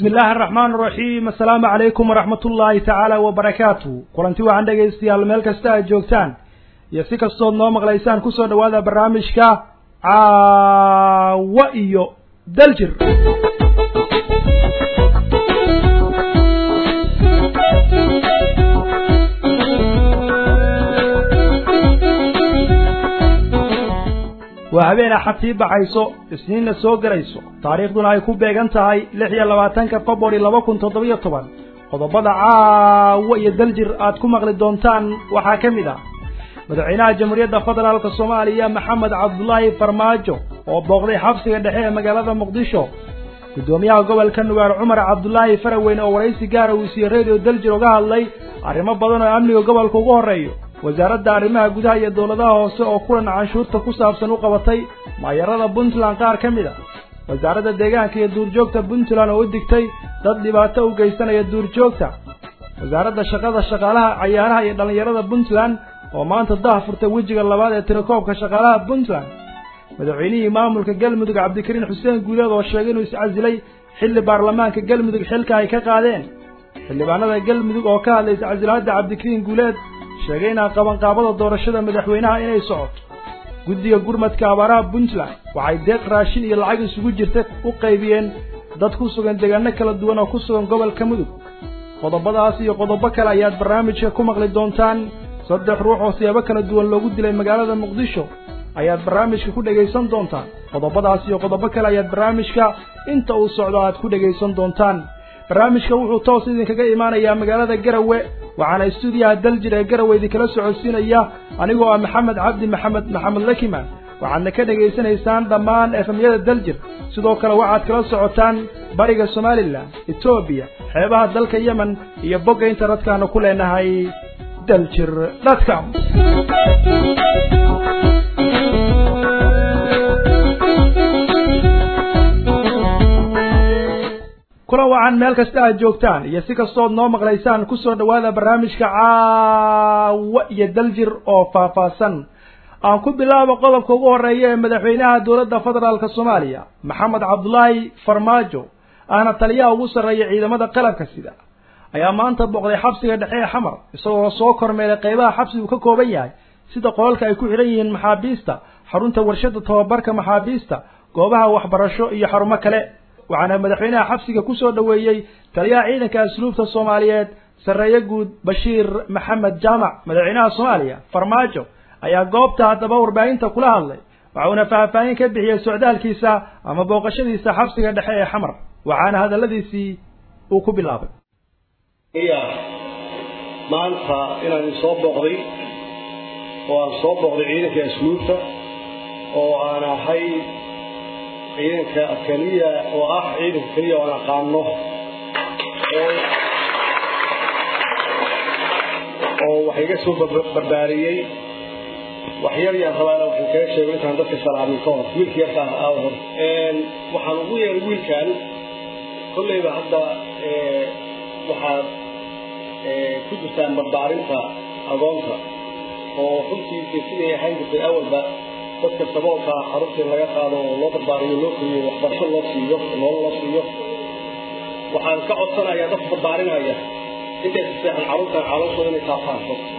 bismi illaahi araxmaan araxiim assalaamu calaykum waraxmat ullaahi tacaala wabarakaatu kulanti waxaan dhegaystayaal meel kasta aad joogtaan iyo si kastood noo maqlaysaan kusoo dhawaada barnaamijka caawa iyo daljir waa habeen axad sii baxayso isniinna soo gelayso taariikhduna ay ku beegan tahay lix iyo labaatanka februari laba kun toddobiyo toban qodobada caawa iyo daljir aad ku maqli doontaan waxaa ka mid ah madaxweynaha jamhuuriyadda federaalka soomaaliya maxamed cabdulaahi farmaajo oo booqday xabsiga dhexe ee magaalada muqdisho guddoomiyaha gobolka nugaal cumar cabdulaahi faraweyne oo waraysi gaara uu siiye radio daljir uga hadlay arrimo badan oo amniga gobolka ugu horreeyo wasaaradda arrimaha gudaha iyo dowladaha hoose oo kulan canshuurta ku saabsan u qabatay maayarada puntland qaar ka mid a wasaaradda deegaanka iyo duurjoogta puntland oo u digtay dad dhibaato u geysanaya duurjoogta wasaaradda shaqada shaqaalaha cayaaraha iyo dhallinyarada puntland oo maanta dah furtay wejiga labaad ee tirakoobka shaqaalaha puntland madaxweynihii maamulka galmudug cabdikariin xuseen guuleed oo sheegay inuu iscasilay xilli baarlamaanka galmudug xilka ay ka qaadeen xildhibaanada galmudug oo ka hadlay iscasilaadda cabdikariin guuleed sheegay inaa qabanqaabada doorashada madaxweynaha inay socoto guddiga gurmadka abaaraha puntland waxay deeq raashin iyo lacag isugu jirta u qaybiyeen dad ku sugan deegaano kala duwan oo ku sugan gobolka mudug qodobadaas iyo qodobo kale ayaad barnaamijka ku maqli doontaan saddex ruux oo siyaabo kala duwan loogu dilay magaalada muqdisho ayaad barnaamijka ku dhegaysan doontaan qodobadaas iyo qodobo kale ayaad barnaamijka inta uu socdo aad ku dhegaysan doontaan barnaamijka wuxuu toos idinkaga imaanayaa magaalada garawe waxaana istuudiyaha daljir ee garawe idinkala socodsiinaya anigoo ah maxamed cabdi maxamed maxamed lakiman waxaadna ka dhegaysanaysaan dhammaan efemyada daljir sidoo kale waxaad kala socotaan bariga somalilan etoobiya xeebaha dalka yemen iyo bogga internetkana ku leenahay daljir dotcom kulan wacan meel kasta aad joogtaan iyo si kastood noo maqlaysaan kusoo dhawaada barnaamijka caawa iyo daljir oo faahfaahsan aan ku bilaabo qodobka ugu horreeya ee madaxweynaha dowladda federaalka soomaaliya maxamed cabdulaahi farmaajo ahna taliyaha ugu sarreeya ciidamada qalabka sida ayaa maanta booqday xabsiga dhexe ee xamar isagoo soo kormeelay qaybaha xabsigu ka kooban yahay sida qolalka ay ku xidhan yihiin maxaabiista xarunta warshada tababarka maxaabiista goobaha waxbarasho iyo xarumo kale waxaana madaxweynaha xabsiga ku soo dhoweeyey taliyaha ciidanka asluubta soomaaliyeed sarreeye guud bashiir maxamed jaamac madaxweynaha soomaaliya farmaajo ayaa goobta haddaba warbaahinta kula hadlay waxauna faahfaahin ka bixiyey socdaalkiisa ama booqashadiisa xabsiga dhexe ee xamar waxaana hadalladiisii uu ku bilaabay maanta inaan soo booqday oo aan soo booqday ciidanka asluubta oo aan ahay ciidanka keliya oo ah ciidanka keliya oan aqaano oo wax iga soo barbaariyey wax yar yaan rabaana waxaan kaga sheego intaan dadka salaamin ka hor wiilka yarkaa aa hor waxaan ugu yeeray wiilkan kolleyba hadda waxaad ku jirtaan barbaarinta agoonta oo runtiisa siday ahayn jirtay awalba dadka saboolka carruurta in laga qaado oo loo barbaariyo loo koriyo waxbarasho loo siiyo nolol loo siiyo waxaan ka codsanayaa dadka barbaarinaya intay saseexan carruurtan calooshooda inay taafaan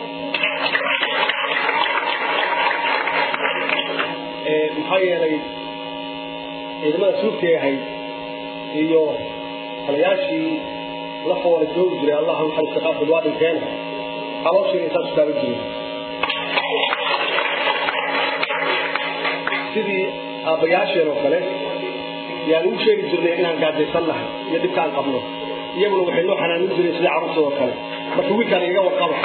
maxaa yeelay ciidamada suugtay ahayd iyo talayaashii la foola joogi jiray allah naxariista qaarkood waa dhinteen calooshiina intaas taaban jirin sidii aabbayaasheen oo kale yaan ugu sheegi jirnay inaan gaajaysan nahay iyo dhibkaan qabno iyaguna waxay noo xanaanin jireen sidii carruurtooda kale marka wiilkaan igaga warqaba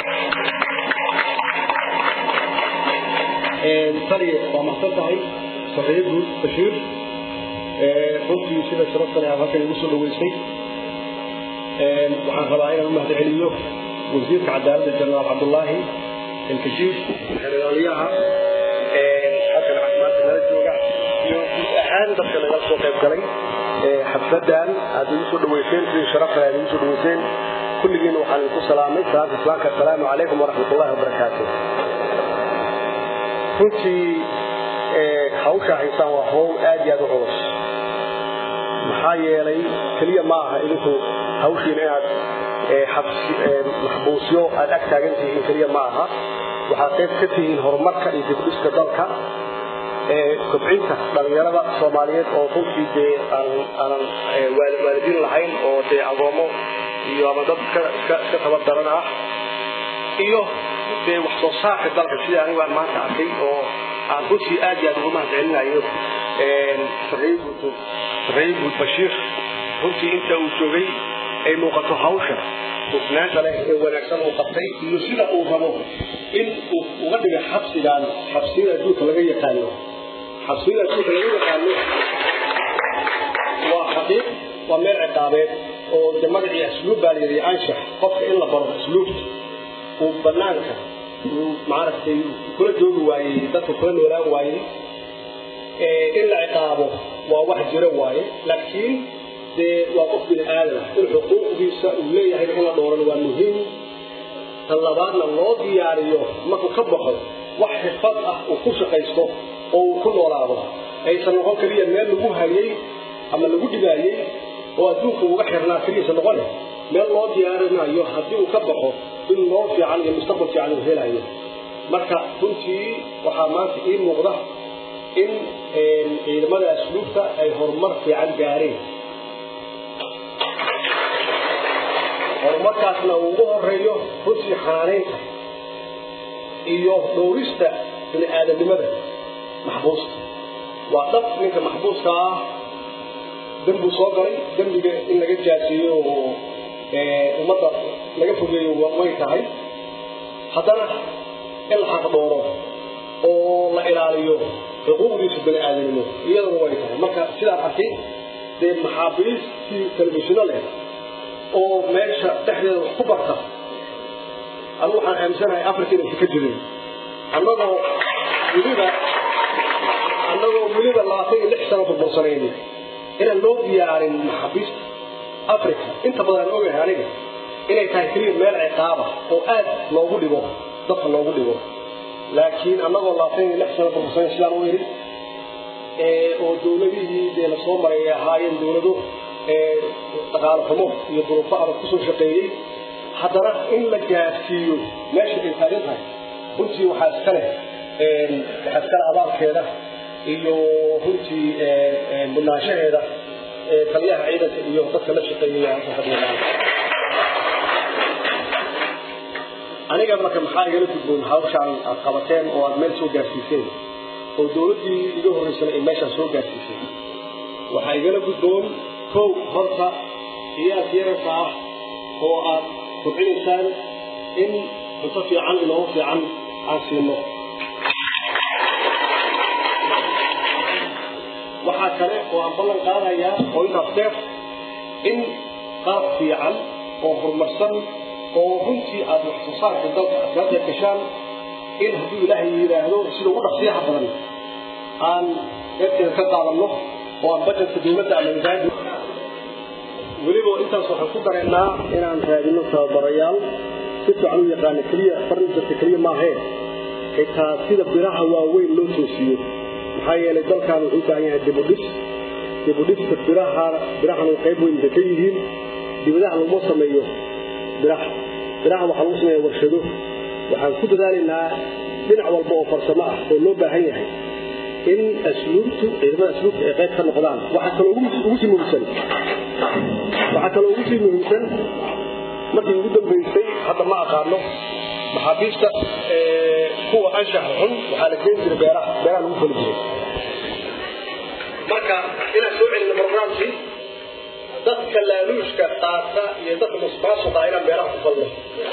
taliye waa mahsan tahay sarreeye guud bashiir runtii sida sharaftan aad halkan igu soo dhaweysay waxaan rabaa inaan u mahad celiyo wasiirka cadaaladda jenaraal cabdullaahi ilkashiif xeraalyaha halkan caafimaadka nala jooga iyo guud ahaan dadka naga soo qayb galay xafladan aad igu soo dhaweyseen sidii sharaftan aad igu soo dhaweyseen kulligiina waxaan idinku salaamay salaanta islaamka assalaamu calaykum waraxmatullahi wabarakaatu runtii hawsha haysaan waa hawl aad iyo aad u culus maxaa yeelay keliya ma aha idinku hawshiina inaad maxbuusyo aad ag taagan tihiin keliya ma aha waxaad qayb ka tihiin horumarka iyo dibdhiska dalka kobcinta dhalinyarada soomaaliyeed oo runtii dee aanan waalidiin lahayn oo dee agoomo iyo ama dad iska tabardaran ah iyo dee wax soo saarka dalka sida anigu aan maanta arkay oo aan runtii aad iyo aad uga mahad celinayo sarreeye guud bashiir runtii inta uu joogay ay muuqato hawsha hufnaanta leh ee wanaagsan uu qabtay iyo sida uu rabo in uu uga dhiga xabsigan xabsiyada adduunka laga yaqaano xabsiyada adduunka laga yaqaano waa xaqiiq waa meel ciqaabeed oo de magacii asluub baa layidhi anshax qofka in la baro asluubta uu banaanka uu maaragtay kula joogi waayey dadka kula noolaan waayey in la ciqaabo waa wax jiro waaye laakiin dee waa qof bini aadam ah in xuquuqdiisa uu leeyahay in la dhooran waa muhiim tan labaadna loo diyaariyo markuu ka baxo wax xirfad ah uu ku shaqaysto oo uu ku noolaado aysan noqon keliya meel lagu hayay ama lagu dhibaayey oo adduunka uga xirnaa keliisa noqone meel loo diyaarinayo haddii uu ka baxo in loo fiican iyo mustaqbal fiican uu helayo marka runtii waxaa maanta ii muuqda in ciidamada asluubta ay horumar fiican gaareen horumarkaasna uu ugu horeeyo runtii xanaanaynta iyo dhowrista bini aadamnimada maxbuusta waa dhab ninka maxbuuska ah dembuu soo galay dembiga in laga jaasiiyo oo ummadda laga fogeeyo way tahay haddana in la xaq dhooro oo la ilaaliyo xuquuqdiisu bini aadamnimo iyaduna way tahay marka sidaan arkay dee maxaabiistii telefishino leh oo meesha dhexdeeda wax ku barta anigu waxaan aaminsanahay africa inaysa ka jirin annagoo weliba annagoo weliba labaatan iyo lix sano burbursanayni inaan loo diyaarin maxaabiista africa inta badan aan ogahay aniga inay tahay keliya meel ciqaaba oo aad loogu dhigo dadka loogu dhigo laakiin annagoo labaatan iyo lix sano burbursanay sidaan u yidhi oo dowladihii dee lasoo maray ay ahaayeen dowlado dhaqaalo xumo iyo duruufo adag kusoo shaqeeyey haddana in la gaarsiiyo meesha ay taagan tahay runtii waxaa iska leh waxaa iska leh abaalkeeda iyo runtii mudnaanshaheeda taliyaha ciidanka iyo dadka la shaqeeyaya fadhiyalaan aniga marka maxaa igala gudboon hawshaan aad qabateen oo aad meel soo gaarsiiseen oo dowladdii iga horreysana ay meeshaan soo gaarsiisay waxaa igala gudboon kow horta iyaas yararka ah oo aad kobcinaysaan in cunto fiican inoogu fiican aan siino waxaa kale oo aan ballan qaadayaa oo intaas dheer in qaab fiican oo horumarsan oo runtii aad wax soo saarka dalka aad gashaan in haddii ilaahay yidhaahdo sida ugu dhaqsiyaha badan aan eerteeda ka qaadanno oo aan bajetka dowladda ama idaadi weliba intaas waxaan ku dareennaa inaan raadino tababarayaal si fiican u yaqaana keliya farnijarka keliya maahee xitaa sida biraha waaweyn loo toosiyo maxaa yeelay dalkan wuxuu u baahan yahay dibudhis dibudhiska biraha birahan way qayb weyn bay ka yihiin dibadaha laguma sameeyo biraha biraha waxaa lagu sameeya warshado waxaan ku dadaalaynaa dhinac walba oo farsamo ah oo loo baahan yahay in asluubtu ciidamada asluubta ay qayb ka noqdaan waxaa kaloo ugu sii muhiimsan waxaa kaloo ugu sii muhiimsan markii ugu dambaysay hadda ma aqaano maxaabiista kuwa anshaxa xun waxaa la keeni jiray beeraha beeraha lagu fali jiray marka inaan soo celino barnaamijkii dadka laaluushka qaata iyo dadka musbaasuqa inaan beeraha ku falno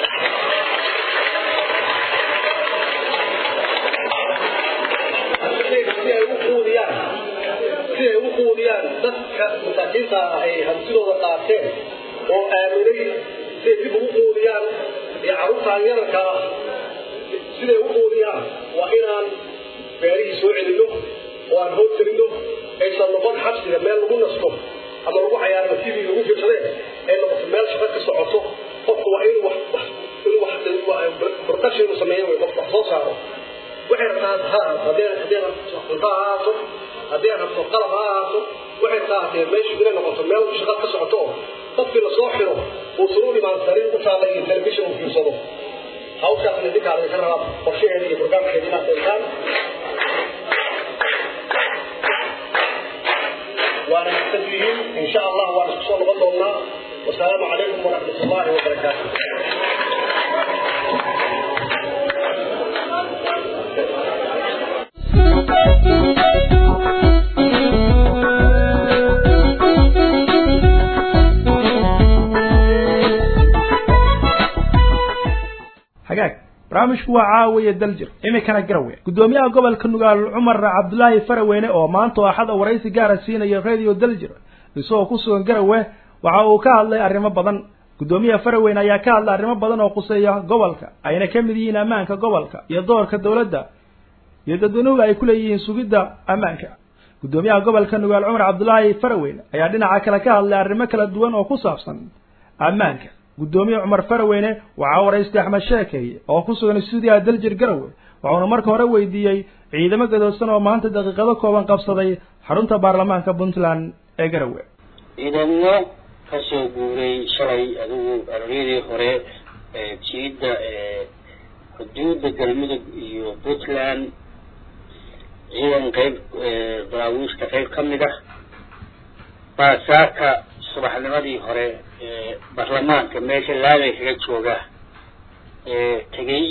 si ay u quudiyaan si ay u quudiyaan dadka masaakiinta ah ay hantidooda qaateen oo aaminay siday dib ugu quudiyaan iyo carruurtaan yararka ah siday u quudiyaan waa inaan beerihii soo celino oo aan hoog gelino aysan noqon xabsiga meel lagu nasto ama lagu cayaarno sidii lagu fiirsadee ay noqoto meel shaqo ka socoto qofku waa inuu wax inuu wax production inuu sameeyo way qof wax soo saaro waxay rabtaa ha haddii haddii rabto cunto ha ahaato haddii rabto qalab ha ahaato waxay taatee meeshu inay noqoto meel shaqad ka socoto oo qofkii lasoo xiro uusan u dhimaan sariir u taalla iyo telefishin uu fiirsado hawshaasna idinkaa laga rabaa qorshaheeda iyo barnaamijkeeda inaad eegtaan waana mahadsan tihiin insha allah waan isku soo noqon doonaa wasalaamu calaykum waraxmat ullahi wabarakaatu hagaag barnaamijku waa caawiya daljir iminkana garawe guddoomiyaha gobolka nugaal cumar cabdulaahi faraweyne oo maanta oo axad waraysi gaara siinaya radio daljir isagoo ku sugan garawe waxa uu ka hadlay arrimo badan guddoomiyaha faraweyne ayaa ka hadlay arrimo badan oo quseeya gobolka ayna ka mid yihiin ammaanka gobolka iyo doorka dowladda iyo dadweynuhu ay ku leeyihiin sugidda ammaanka guddoomiyaha gobolka nugaal cumar cabdulaahi faraweyne ayaa dhinaca kale ka hadlay arrimo kala duwan oo ku saabsan ammaanka guddoomiye cumar faraweyne waxaa waraystay axmed sheekeeye oo ku sugan stuudiyaha daljir garowe waxauna marka hore weydiiyey ciidamo gadoodsan oo maanta daqiiqado kooban qabsaday xarunta baarlamaanka puntland ee garowe ciidamo kasoo guuray shalay adigu aroryadii hore jiidda xuduudda galmudug iyo puntland ciidan qeyb daraawiishta qeyb ka mid ah baa saaka subaxnimadii hore baarlamaanka meesha laabay kaga jooga tegey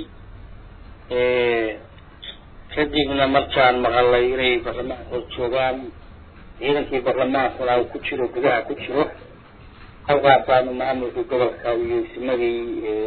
kadibna markaan maqalay inay baarlamaanka hor joogaan ciidankii baarlamaankuna uu ku jiro gudaha ku jiro halkaasaanu maamulka gobolka iyo simadii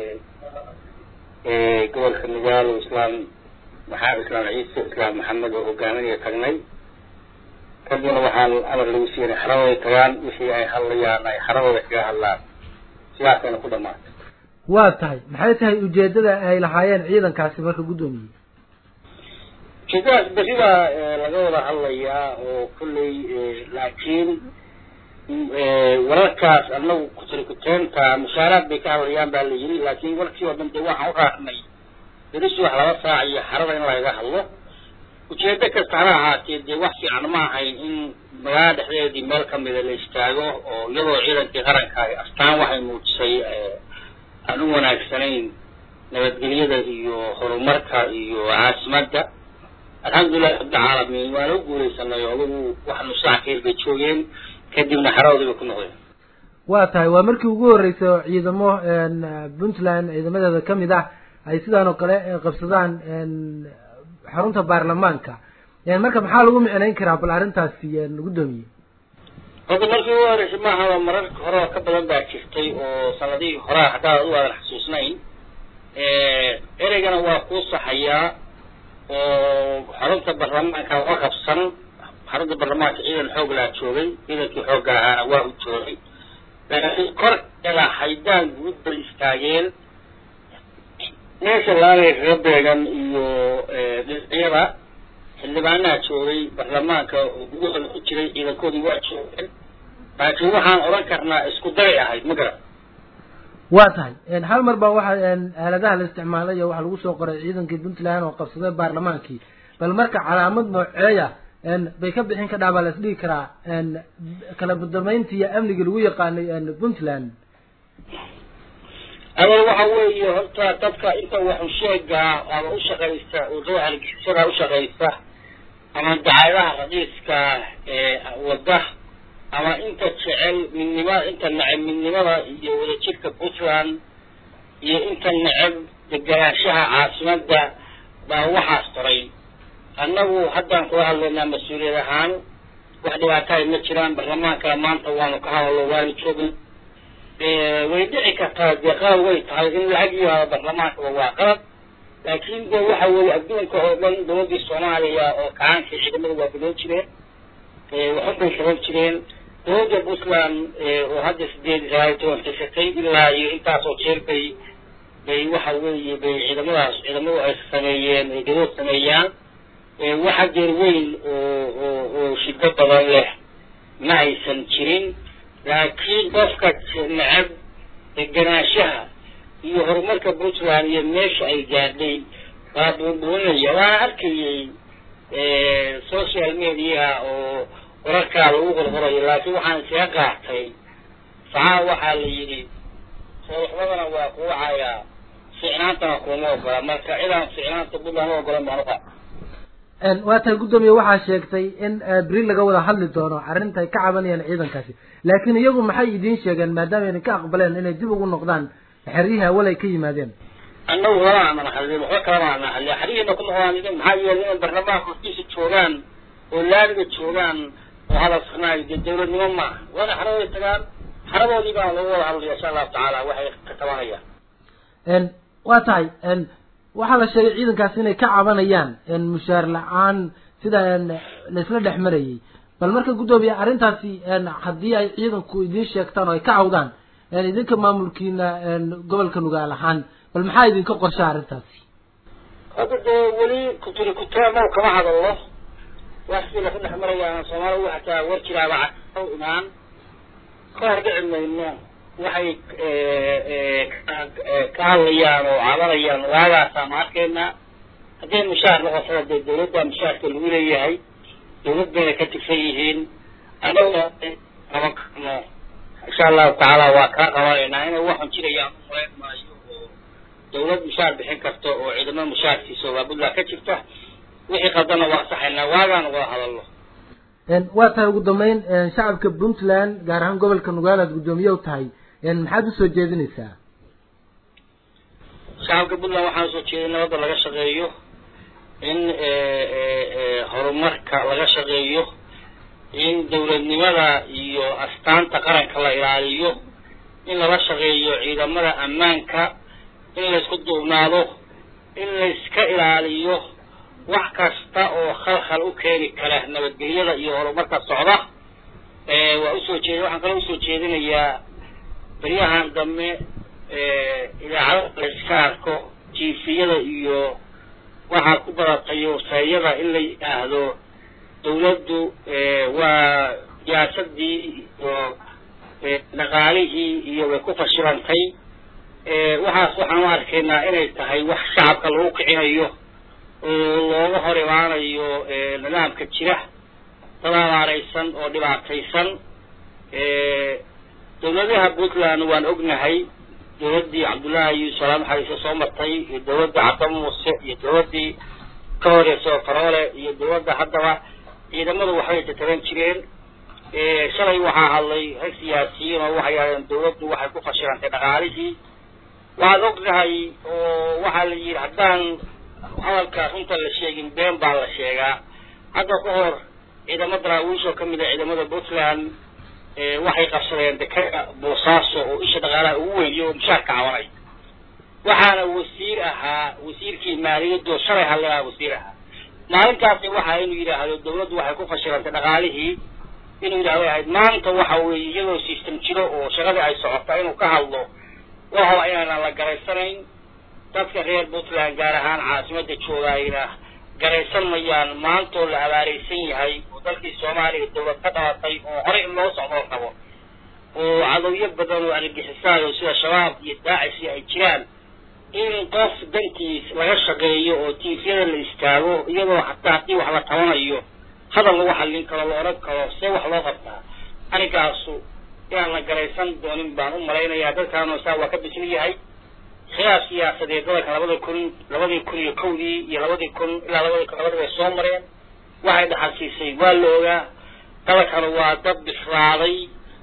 gobolka nugaal oo islaam maxaa islaam ciise islaam maxamed oo hogaaminaya tagnay kadibna waxaan amar lagu siinay xaradooda tagaan wixii ay hadlayaan ay xaradooda kaga hadlaan sidaasayna ku dhamaatay waa tahay maxay tahay ujeedada ay lahaayeen ciidankaasi marka guddoomiye ujeedadaas berri baa laga wada hadlayaa oo kolley laakiin wararkaas anagu kutirikuteenta mushaaraad bay ka hadlayaan baa la yiri laakiin warkii oo dhan dee waxaan u raacnay beri subax laba saac iyo xarada in lagaga hadlo ujeedo kasta hana ahaatee dee wax fiican ma ahayn in magaalada dhexdeedii meel kamida la istaago oo iyadoo ciidankii qaranka ay astaan waxay muujisay aan u wanaagsanayn nabadgelyada iyo horumarka iyo caasimadda alxamdulilahi rabbilcaalamiin waana u guuleysanay oo adugu wax nusaakeer bay joogeen kadibna xaradoodii bay ku noqdeen waa tahay waa markii ugu horreysay oo ciidamo puntland ciidamadeeda kamid ah ay sidaan oo kale qabsadaan xarunta baarlamaanka marka maxaa lagu micnayn karaa bal arrintaasi guddoomiye horta markii ugu horeysay maaha mararka hore oo ka badan baa jirtay oo sanadihii horaa haddaad adu aadan xasuusnayn ereygana waa kuu saxayaa oo xarunta baarlamaanka waa qabsan xarunta baarlamaanka ciidan xoog laa joogay ciidankii xoogga ahaana waa u joogay laakiin kor ilaa haydaan guud bay istaageen meesha laabay kaga beegan iyo dhinacyada xildhibaanaha joogay baarlamaanka oo gudahooda ku jiray ciidankoodii waa joogeen laakiin waxaan odhan karnaa isku daray ahayd ma garan waa tahay hal mar baa waxa aaladaha la isticmaalay oo waxaa lagu soo qoray ciidankii puntland oo qabsaday baarlamaankii bal marka calaamad nooceeya bay ka bixin kadhaa baa la isdhigi karaa kala badamaynta iyo amniga lagu yaqaanay puntland awal waxa weeye horta dadka inta waxu sheegaa ama ushaqaysta wadada hargeysadaa ushaqaysta ama dacaadaha raqiiska ee wada ama inta jecel midnimada inta neceb midnimada iyo wadajirka puntland iyo inta neceb deganaanshaha caasimadda baa waxaas qoray annagu haddaan kula hadlaynaa mas-uuliyad ahaan wax dhibaatahay ma jiraan baarlamaanka maanta waanu ka hadallo waanu joogin way dhici kartaa dee qalab way tahay in lacag yihaado baarlamaankaba waa qalab laakiin de waxa weeye adduunka oo dhan dowladdii soomaaliya oo kacaankii ciidamada waa biloon jireen waxun bay qaban jireen dowladda puntland oo hadda sideed ilaa toban xisatay ilaa iyo intaasoo jeer bay bay waxa weeye bay ciidamadaas ciidamadu ay sameeyeen ay gadood sameeyaan waxa jeer weyn oo oo oo shido badan leh ma aysan jirin laakiin qofka necab deganaanshaha iyo horumarka puntland iyo meesha ay gaadhay waa buunbuunaya waana arkayay social media oo wararkaa lagu qorqorayo laakiin waxaan iskaga qaatay saxaa waxaa la yidhi sooxmadana waa kuu cayaa ficnaantana kuma ogola marka cidaan ficnaanta buntland u ogolan baan uqa waa tahay guddoomiye waxaa sheegtay in beri laga wada hadli doono arrinta ay ka cabanayaan ciidankaasi laakiin iyagu maxay idiin sheegeen maadaama ayna ka aqbaleen inay dib ugu noqdaan xeryihii awal ay ka yimaadeen annagu lama aanan hadlin waxba kalama aanan hadlin xeryihiina kuma qabaan idin maxaa yeelay inay barlamaanka hortiisa joogaan oo laamiga joogaan oo hadalsanaayo dee dawladnimo maaha waana xaradooda tagaan xaradoodii baan lagu wada hadlaya insha allahu tacaala waxay ka tabanayaan waa tahay waxaa la sheegay ciidankaasi inay ka cabanayaan mushaar la-aan sida laisla dhex marayay bal marka guddoomiye arrintaasi haddii ay ciidanku idiin sheegtaan oo ay ka cawdaan idinka maamulkiina gobolka nugaal ahaan bal maxaa idinka qorsha arrintaasi hadda dee weli kuturi kutaamo kama hadallo wax sidii laku dhex marayaan soomaalidu xataa war jiraaba ca imaan ka hor dhici mayno waxay ka hadlayaan oo cabanayaan waagaasa ma arkayna hadday mushaar noqotada dee dawladda mushaarka lagu leeyahay dawlad bayna ka tigsan yihiin anaga qaban karno insha allahu tacaala waa kaa qabanaynaa inay waxun jirayaan umalayn maayo oo dawlad mushaar bixin karto oo ciidamo mushaarkiisa waa puntland ka jirta wixii qadana waa saxaynaa waagaan wada hadallo waa tahay ugu dambeyn shacabka puntland gaar ahaan gobolka nugaal aad guddoomiye u tahay maxaad usoo jeedinaysaa shacabka puntland waxaan usoo jeeday nabadda laga shaqeeyo in horumarka laga shaqeeyo in dawladnimada iyo astaanta qaranka la ilaaliyo in lala shaqeeyo ciidamada ammaanka in laysku duubnaado in layska ilaaliyo wax kasta oo khalkhal u keeni kara nabadgelyada iyo horumarka socda waa usoo jeed waxaan kaloo usoo jeedinayaa baryahan dambe idaacada layska arko jiifiyada iyo waxaa ku badatay waseeyada in la yidhaahdo dawladdu waa siyaasadii iyo dhaqaalihii iyo way ku fashilantay waxaas waxaan u arkaynaa inay tahay wax shacabka lagu kicinayo oo looga hor imaanayo nidaamka jira dad abaaraysan oo dhibaataysan dawladaha puntland waan ognahay dawladdii cabdullaahi yuusuf alaam xariise soo martay iyo dawladda cabda muuse iyo dawladdii ka horeysa oo faroole iyo dawladda haddaba ciidamadu waxbay tataban jireen shalay waxaa hadlay rag siyaasiyiin oo waxay yidhahdeen dawladdu waxay ku fashilantay dhaqaalihii waxaad ognahay oo waxaa la yidhi haddaan hadalka runta la sheegin been baa la sheegaa hadda ka hor ciidamo daraawiish oo kamid a ciidamada puntland waxay qabsadeen dekada boosaaso oo isha dhaqaalaha ugu weyniyo oo mushaarka cabanay waxaana wasiir ahaa wasiirkii maaliyadoo shalay hadlayaa wasiir ahaa maalintaasi waxaa inuu yidhaahdo dawladdu waxay ku fashilantay dhaqaalihii inuu yidhahdo ahayd maanta waxa weeye iyadoo system jiro oo shaqadii ay socota inuu ka hadlo waxaba inaanan la garaysanayn dadka reer puntland gaar ahaan caasimada joogayna garaysan mayaan maantoo la abaaraysan yahay oo dalkii soomaaliya dawlad ka dhalatay oo horey in loo socdoo rabo oo cadowyo badan oo argixisaayo sida shabaab iyo daacish ay jiraan in qof dantiis laga shaqeeyo oo tiifyada la istaago iyadoo hataa haddii wax la tabanayo hadal lagu xallin karo la odhan karo see wax loo qabtaa arrinkaasu inaan la garaysan doonin baan u malaynayaa dadkaanoo saa waa ka bisil yahay khilaaf siyaasadeed dalalka labada kun labadii kun iyo kowdii iyo labadii kun ilaa labadii kun labadii bay soo mareen waxay dhaxalsiisay waa la ogaa dalalkana waa dad bislaaday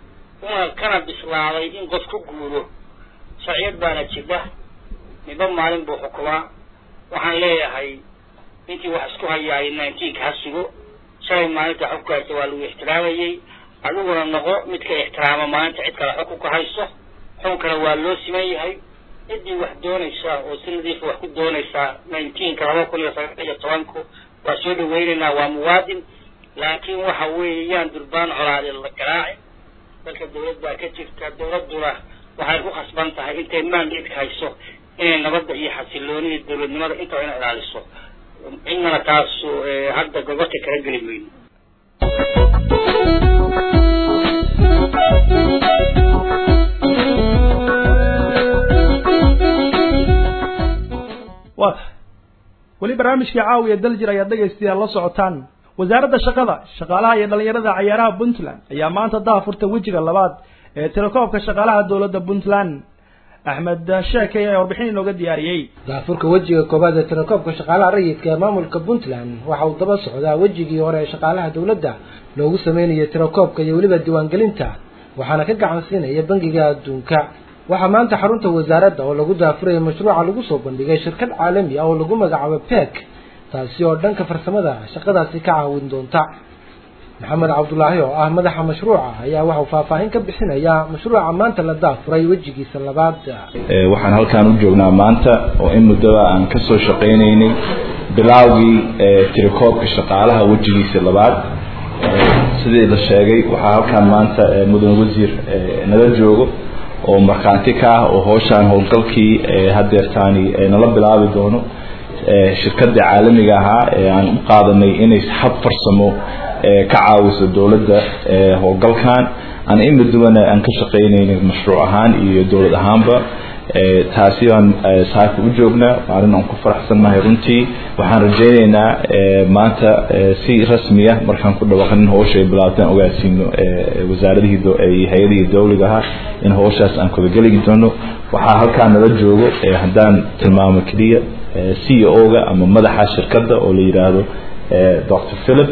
una kana bislaaday in qof ku guuro sharciyad baana jirta midba maalin buu xukumaa waxaan leeyahay intii wax isku hayaay nineteenka ha sugo shalay maalinta xubka haysta waa lagu ixtiraamayey adiguna noqo midka ixtiraama maalinta cid kale xukunka hayso xukunkana waa loo siman yahay ciddii wax doonaysa oo si nadiifa wax ku doonaysaa nineteenka laba kun iyo sagaal iyo tobanku waa soo dhaweynaynaa waa muwaadin laakiin waxa weeye yaan durbaan colaadee la garaacin dalka dawlad baa ka jirta dawladduna waxay ku khasban tahay intay maangeedka hayso inay nabadda iyo xasiloonida dawladnimada intaba ina ilaaliso cidnana taasu hadda gobasha kala geli mayno waa tahay weli barnaamijkii caawiya daljir ayaad dhegaystayaal la socotaan wasaaradda shaqada shaqaalaha iyo dhallinyarada cayaaraha puntland ayaa maanta daafurta wejiga labaad ee telekoobka shaqaalaha dowladda puntland axmed sheekey ayaa warbixin inooga diyaariyey daafurka wejiga koobaad ee telekoobka shaqaalaha rayidka ee maamulka puntland waxa uu daba socdaa wejigii hore ee shaqaalaha dowladda loogu sameynayay telekoobka iyo weliba diiwaangelinta waxaana ka gacan siinaya bangiga adduunka waxaa maanta xarunta wasaaradda oo lagu daafuraya mashruuca lagu soo bandhigay shirkad caalami ah oo lagu magacaabo pek taasi oo dhanka farsamada shaqadaasi ka caawin doonta maxamed cabdulaahi oo ah madaxa mashruuca ayaa waxau faahfaahin ka bixinaya mashruuca maanta la daafuray wejigiisa labaad waxaan halkaan u joognaa maanta oo in muddaba aan ka soo shaqaynaynay bilaawgii tirakoobka shaqaalaha wejigiisa labaad sidii la sheegay waxaa halkaan maanta mudan wasiir nala joogo oo markhaanti ka ah oo howshaan howlgalkii hadeertaani nala bilaabi doono shirkadii caalamiga ahaa ee aan u qaadanay inay hab farsamo ka caawiso dowladda howlgalkan aan in muddubana aan ka shaqaynaynay mashruuc ahaan iyo dowlad ahaanba taasi baan saaka u joognaa maalin aan ku faraxsannahay runtii waxaan rajaynaynaa maanta si rasmiya markaan ku dhawaaqanin howsha ay bilaabtaan ogaasiino wasaaradihii iyo hay-adihii dowliga ahaa in howshaas aan kudageli doono waxaa halkaa nala joogo haddaan tilmaamo keliya c o ga ama madaxa shirkadda oo la yidhaahdo dr philip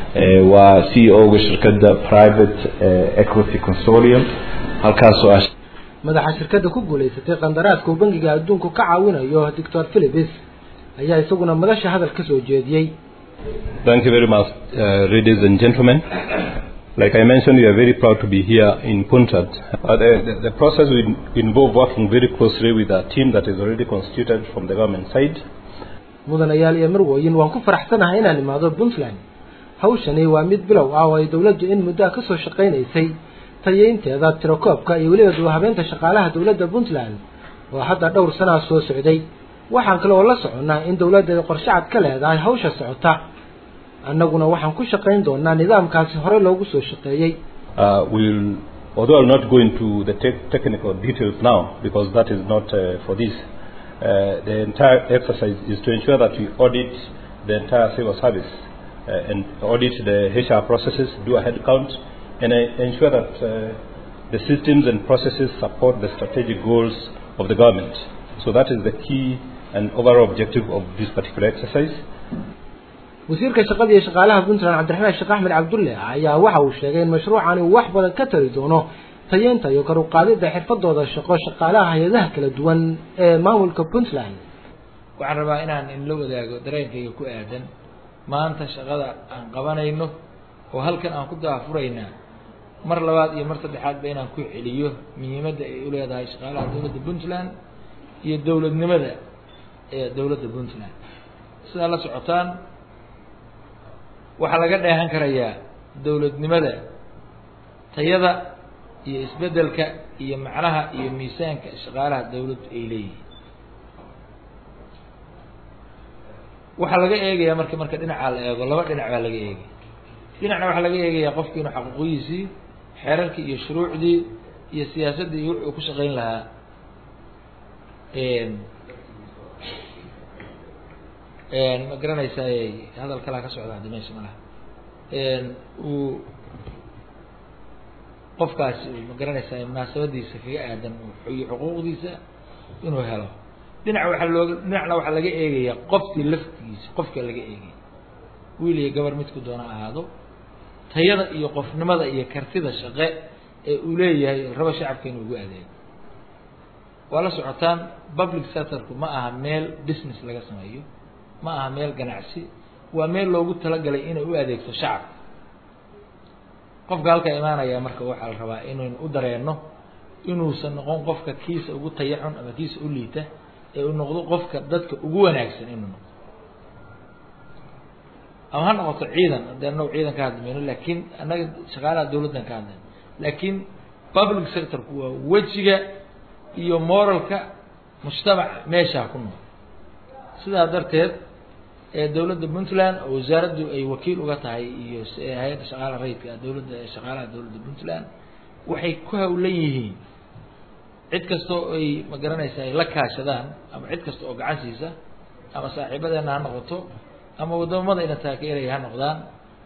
waa c o ga shirkadda private equity consortium halkaasoo ah madaxa shirkadda ku guulaysatay qandaraaska uu bangiga adduunku ka caawinayo doctor philipis ayaa isaguna madasha hadal ka soo jeediyey Thank you very much, uh, ladies and gentlemen. Like I mentioned, we are very proud to be here in Puntad. Uh, the, the, the process will involve working very closely with a team that is already constituted from the government side. mudanayaal iyo marwooyin waan ku faraxsanahay inaan imaado puntland hawshani waa mid bilow ah oo ay dowladdu in muddo ka soo shaqaynaysay tayeynteeda tirakoobka iyo weliba duwahabeenta shaqaalaha dowladda puntland oo hadda dhowr sanaa soo socday waxaan kale oo la soconnaa in dowladda ay qorshe cad ka leedahay hawsha socota annaguna waxaan ku shaqayn doonaa nidaamkaasi hore loogu soo shaqeeyey Uh, we'll, although I'll not go into the te- technical details now because that is not uh, for this, uh, the entire exercise is to ensure that we audit the entire civil service uh, and audit the HR processes, do a head count, and uh, ensure that uh, the systems and processes support the strategic goals of the government. So that is the key and overall objective of this particular exercise. wasiirka shaqada iyo shaqaalaha puntland cabdiraxmaan sheekh axmed cabdulle ayaa waxa uu sheegay in mashruucani uu wax badan ka tari doono tayeynta iyo kor u qaadidda xirfadooda shaqo shaqaalaha hay-adaha kala duwan ee maamulka puntland waxaan rabaa inaan inla wadaago dareenkayga ku aadan maanta shaqada aan qabanayno oo halkan aan ku daafuraynaa mar labaad iyo mar saddexaadba inaan ku celiyo muhiimadda ay u leedahay shaqaalaha dowladda puntland iyo dowladnimada ee dowladda puntland sidaa la socotaan waxaa laga dheehan karayaa dowladnimada tayada iyo isbeddelka iyo macnaha iyo miisaanka shaqaalaha dowladdu ay leeyihiin waxaa laga eegayaa marka marka dhinacaa la eego laba dhinac baa laga eegaya dhinacna waxaa laga eegayaa qofki inuu xaquuqiyiisii xeerarkii iyo shuruucdii iyo siyaasaddii iyo wuxuu ku shaqayn lahaa ma garanaysaay hadal kalaa ka socda haddi meesha malaha uu qofkaasi uu ma garanaysaay munaasabadiisa kaga aadan iyo xuquuqdiisa inuu helo dhinac waxaa looga dhinacna waxaa laga eegayaa qofkii laftigiisa qofka laga eegaya wiil iyo gabar midku doona ahaado tayada iyo qofnimada iyo kartida shaqe ee uu leeyahay rabo shacabka inuu ugu adeego waa la socotaan public sectorku ma aha meel business laga sameeyo ma aha meel ganacsi waa meel loogu talagalay inay u adeegto shacabka qofka halkaa imaanaya marka waxaa la rabaa inaynu u dareenno inuusan noqon qofka kiisa ugu tayaxun ama kiisa u liita ee uu noqdo qofka dadka ugu wanaagsan inuu noqdo ama ha noqoto ciidan haddii anagu ciidan ka hadlaymayno laakiin annaga shaqaalaha dawladdan ka hadlayno laakiin public sectorku waa wejiga iyo moralka mujtamaca meeshaa ku nool sidaa darteed ee dowladda puntland oo wasaaraddu ay wakiil uga tahay iyo hay-adda shaqaalaha rayidka dowladda shaqaalaha dowladda puntland waxay ku hawlan yihiin cid kasta oo ay ma garanaysa ay la kaashadaan ama cid kasta oo gacan siisa ama saaxiibadeena ha noqoto ama wadamamadayna taageeraya ha noqdaan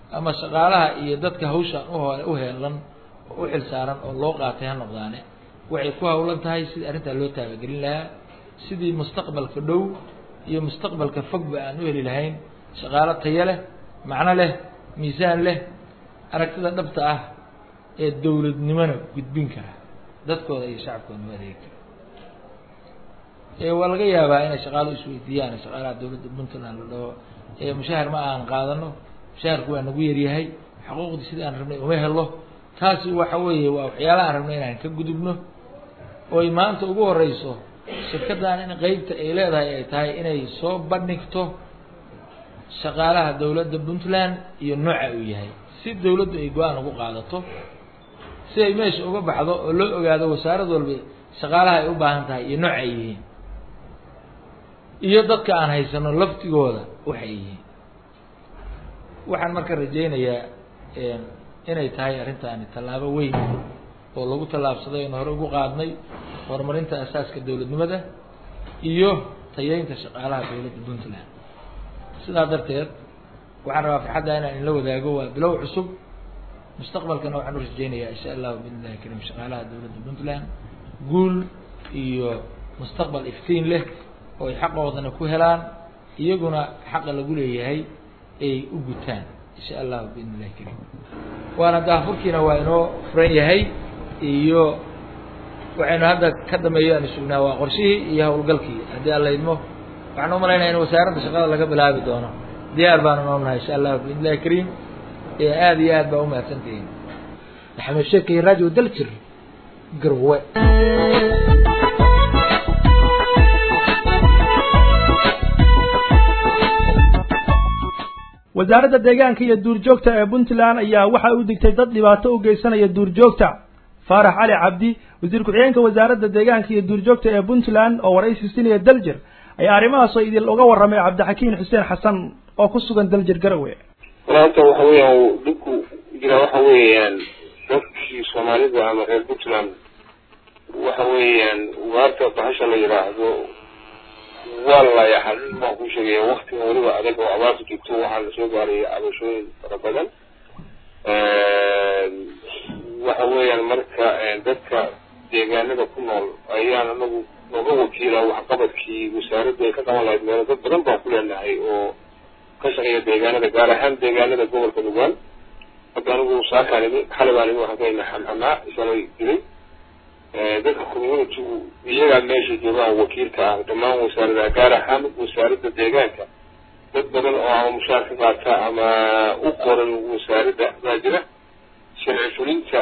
ama shaqaalaha iyo dadka hawshan uho u heelan oo u xilsaaran oo loo qaatay ha noqdaane waxay ku hawlan tahay sidii arrintaa loo taabagelin lahaa sidii mustaqbalka dhow iyo mustaqbalka fogba aan u heli lahayn shaqaalo tayo leh macno leh miisaan leh aragtida dhabta ah ee dowladnimona gudbin kara dadkooda iyo shacabkooda u adeegi kara waa laga yaabaa inay shaqaalo isweydiiyaan shaqaalaha dowladda puntland la dhaho mushaahar ma aan qaadano mushaharku waa nagu yaryahay xuquuqdii sidii aan rabnay uma helo taasi waxa weeye waa waxyaalaha aan rabnay inaan ka gudubno oy maanta ugu horeyso shirkaddan in qeybta ay leedahay ay tahay inay soo bandhigto shaqaalaha dowladda puntland iyo nooca uu yahay si dowladdu ay go-aan ugu qaadato si ay meesha uga baxdo oo loo ogaado wasaarad walba shaqaalaha ay u baahan tahay iyo nooc ay yihiin iyo dadka aan haysano laftigooda waxay yihiin waxaan marka rajaynayaa inay tahay arrintaani tallaabo weyn oo lagu tallaabsaday oon hore ugu qaadnay horumarinta asaaska dowladnimada iyo tayeynta shaqaalaha dowladda puntland sidaa darteed waxaan rabaa farxadda inaan inla wadaago waa bilow cusub mustaqbalkana waxaan u rajaynayaa insha allahu biidn illahi karim shaqaalaha dowladda puntland guul iyo mustaqbal iftiin leh oo ay xaqoodana ku helaan iyaguna xaqa lagu leeyahay ay u gutaan insha allahu biidn illahi karim waana daafurkiina waa inoo furan yahay iyo waxaynu hadda ka dambeeyo aanu sugnaa waa qorshihii iyo howlgalkii haddii alla idmo waxaan u malaynaya in wasaaradda shaqada laga bilaabi doono diyaar baanu noonahay insha allahu biidn illahi kariim ee aada iyo aad baa umahadsantihiin maxamed sheekay radio daljir garwe wasaaradda deegaanka iyo duurjoogta ee puntland ayaa waxa u digtay dad dhibaato u geysanaya duurjoogta faarax cali cabdi wasiir ku-xigeenka wasaaradda deegaanka iyo duurjoogta ee puntland oo waraysi siinaya daljir ayaa arrimahaasoo idin uga warramay cabdixakiin xuseen xasan oo ku sugan daljir garowe walaanta waxa weeyaan dhibku jira waxa weeyaan dadkii soomaalida ama reer puntland waxa weeyaan ugaarta bahasha la yidhaahdo waa laya xalin baan ku sheegaya waktiga weliba adag oo abaarta joogto waxaa lasoo gaaraya cabashooyin fara badan waxa weeyaan marka dadka deegaanada ku nool ayaan anagu nooga wakiila waxqabadkii wasaaradda ay ka qaban lahayd meelo dad badan baan ku leenahay oo ka shaqeeya deegaanada gaar ahaan deegaanada gobolka nugaal hadda anigu saakaan imi xalay baan imi waxaan ka imi xamxamaa isalay dilay dadka communitygu iyagaa meesha joogaan wakiilka ah dhammaan wasaaradaha gaar ahaan wasaaradda deegaanka dad badan oo ama mushaar ka qaata ama u qoran wasaaradda baa jira sharci fulinta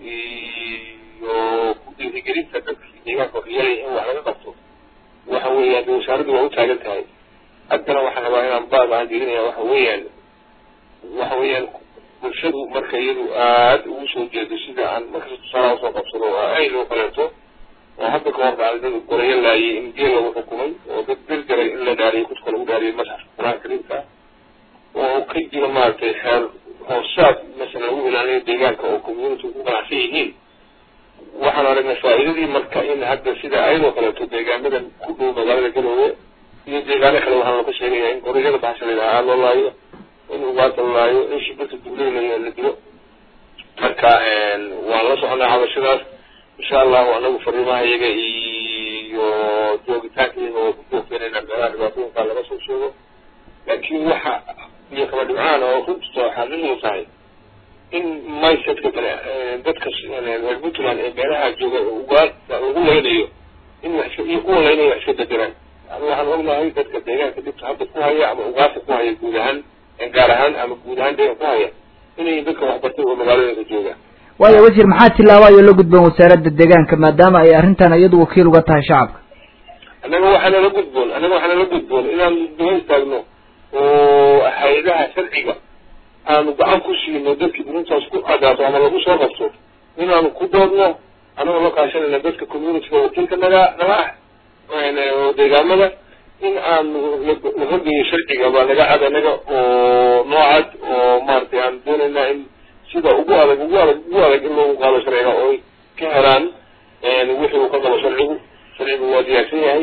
iyo ku dhiirigelinta dadkii deegaanka waxyeelaya in wax laga qabto waxa weeyaan de wasaaraddu waa u taagan tahay haddana waxaan rabaa inaan baad aan jeedinaya waxa weeyaan waxa weeyaan bulshadu marka iyadu aada ugu soo jeedo sida aan markasta tusaalaha usoo qabsado oo ay loo kaleeto oo hadda ka hor dhacday dad gorayo laayay in geel lagu xukumay oo dad bir jaray in la dhaariyay kudka lagu dhaariyay masxafka qur-aanka kariimka oo ka jira maaragtay xeer hoosaad masala lagu ilaaliyo deegaanka oo community ku ganacsan yihiin waxaan aragnay faa'iidadii marka in hadda sida ayadoo kaleeto deegaanadan ku dhow magaalada galoowe iyo deegaano kale waxaa looga sheegaya in gorayada bahasha la yidhaha loo laayo in ugaarta la laayo in shibirta dubley la la dilo marka waan la soconaa cabashadaas insha allahu anagu fariimaha iyaga iyo joogitaankeega oo ku joogteenayna meelaha dhibaatooyinkaa laga soo sheego laakiin waxa iyo kaba dhibcaan oo runta xaqiiqdu tahay in mindsetka kale dadka reer puntland ee meelaha jooga ugaarta lagu laynayo in wax iska iyo kuwa laynaya wax iska bedelaan waxaan ognahay dadka deegaanka dhibta hadda ku haya ama ugaarta ku haya guud ahaan gaar ahaan ama guud ahaan deegaan ku haya inay dadka waxbartay oo magaalooyinka jooga waayo wasiir maxaa tillaabaayo la gudboon wasaaradda deegaanka maadaama ay arrintan iyadu wakiil uga tahay shacabka annaga waxaana la gudboon annaga waxaana la gudboon inaan daba istaagno oo hay-adaha sharciga aanu gacan ku siino dadkii arrintaas ku cadaato ama lagu soo qabto inaanu ku doodno anagoo la kaashanayna dadka communityga wakiilka naga naga ah oo deegaamada in aanu la horgeeyo sharciga baa naga cad anaga oo noocad oo maaragtay aan doonaynaa in sida ugu adag ugu adag ugu adag in loogu qaado sharciga oo ay ka helaan wixii uu ka qabo sharcigu sharcigu waa diyaarsan yahay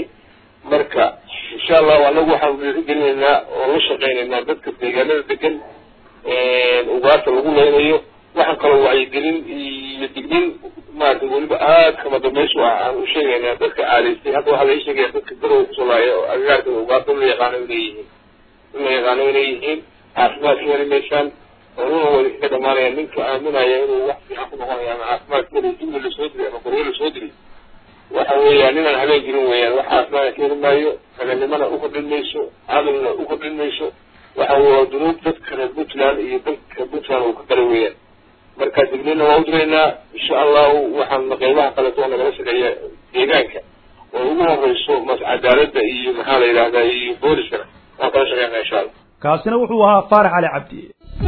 marka insha allahu anagu waxaanu dhiirigelinaynaa oo la shaqaynaynaa dadka deegaanada degan ugaarta lagu leynayo waxaan kaloo wacyigelin iyo dignin maarata weliba aad kama dambaysu ah aan u sheegaynaa dadka caadaystay hadda waxaa laga sheegaya dadka garow kusoo laaya oo agagaarka ugaarta in la yaqaano inay yihiin in la yaqaano inay yihiin caafimaad ka heli maysaan oonuna wada kaga dhamaanaya ninka aaminaya inuu wax fiican ku noqonayo ama caafimaad ka heli jumla lasoo diri ama qoryo lasoo diri waxa weeyaan ninaan habeen jirin weeyaan wax caafimaad ka heli maayo raganimana u kordhin mayso cadalna u kordhin mayso waxa waa dunuub dadka reer puntland iyo dalka puntland uu ka galay weeyaan marka dignina waa u diraynaa insha allahu waxaan qeybaha kaleeto oo nagala shaqeeya deegaanka oo ugu horeyso mas cadaaladda iyo maxaa la yidhahdaa iyo booliskana waan kala shaqeynaa insha allah kaasina wuxuu ahaa faarax cali cabdi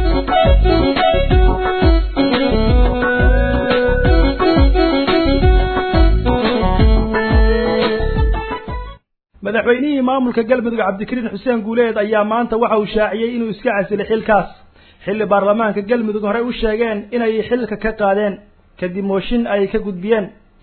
madaxweynihii maamulka galmudug cabdikariin xuseen guuleed ayaa maanta waxa uu shaaciyey inuu iska casilay xilkaas xilli baarlamaanka galmudug horey u sheegeen inay xilka ka qaadeen kadib mooshin ay ka gudbiyeen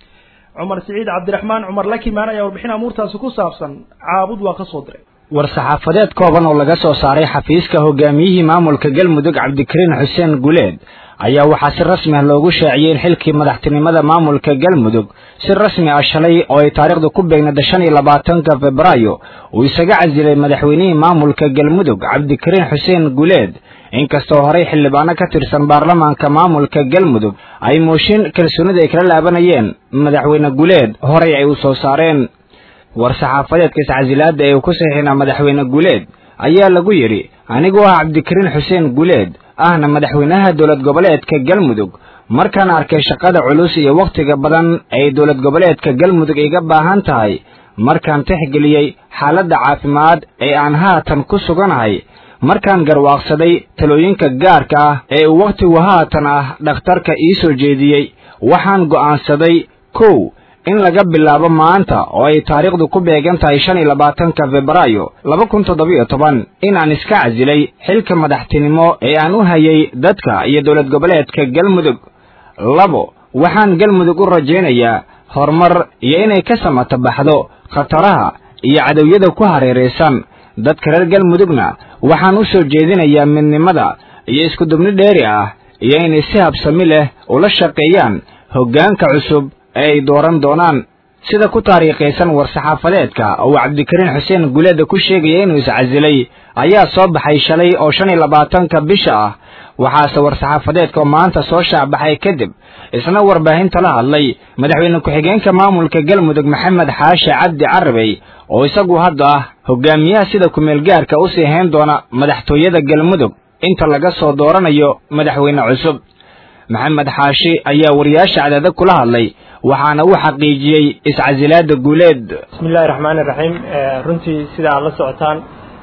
cumar siciid cabdiraxmaan cumar lakimaan ayaa warbixin amuurtaasi ku saabsan caabud waa ka soo diray war-saxaafadeed kooban oo laga soo saaray xafiiska hogaamiyihii maamulka galmudug cabdikariin xuseen guuleed ayaa waxaa si rasmi ah loogu shaaciyey in xilkii madaxtinimada maamulka galmudug si rasmi ah shalay oo ay taariikhdu ku beegnada shan iyo labaatanka febraayo uu isaga casilay madaxweynihii maamulka galmudug cabdikariin xuseen guuleed inkastoo horey xildhibaano ka tirsan baarlamaanka maamulka galmudug ay mooshin kalsoonida ay kala laabanayeen madaxweyne guuleed horey ay u soo saareen war-saxaafadeedka iscasilaadda ee uu ku saxiixinaa madaxweyne guuleed ayaa lagu yidhi anigoo ah cabdikariin xuseen guuleed ahna madaxweynaha dowlad goboleedka galmudug markaan arkay shaqada culus iyo wakhtiga badan ay dowlad goboleedka galmudug iga baahan tahay markaan tixgeliyey xaaladda caafimaad ee aan haatan ku suganahay markaan garwaaqsaday talooyinka gaarka ah ee uu wakhtigu haatan ah dhakhtarka ii soo jeediyey waxaan go'aansaday kow in laga bilaabo maanta oo ay taariikhdu ku beegan tahay shan iyo labaatanka febraayo laba kun toddobiyo toban inaan iska casilay xilka madaxtinimo ee aan u hayay dadka iyo dowlad goboleedka galmudug labo waxaan galmudug u rajaynayaa horumar iyo inay ka samata baxdo khataraha iyo cadowyada ku hareeraysan dadka reer galmudugna waxaan u soo jeedinayaa midnimada iyo iskudubni dheeri ah iyo inay si habsami leh ula shaqeeyaan hoggaanka cusub ee ay dooran doonaan sida ku taariikhaysan war-saxaafadeedka oo uu cabdikariin xuseen guleeda ku sheegaya inuu iscasilay ayaa soo baxay shalay oo shan iyo labaatanka bisha ah waxaase war-saxaafadeedka oo maanta soo shaacbaxay kadib isna warbaahinta la hadlay madaxweyne ku-xigeenka maamulka galmudug maxamed xaashi cabdi carabey oo isagu hadda ah hogaamiyaha sida kumeel gaarka u sii hayn doona madaxtooyada galmudug inta laga soo dooranayo madaxweyne cusub maxamed xaashi ayaa wariyaasha cadaada kula hadlay waxaana uu xaqiijiyey iscasilaada guuleed bismi illahi raxmaani raxiim runtii sida aad la socotaan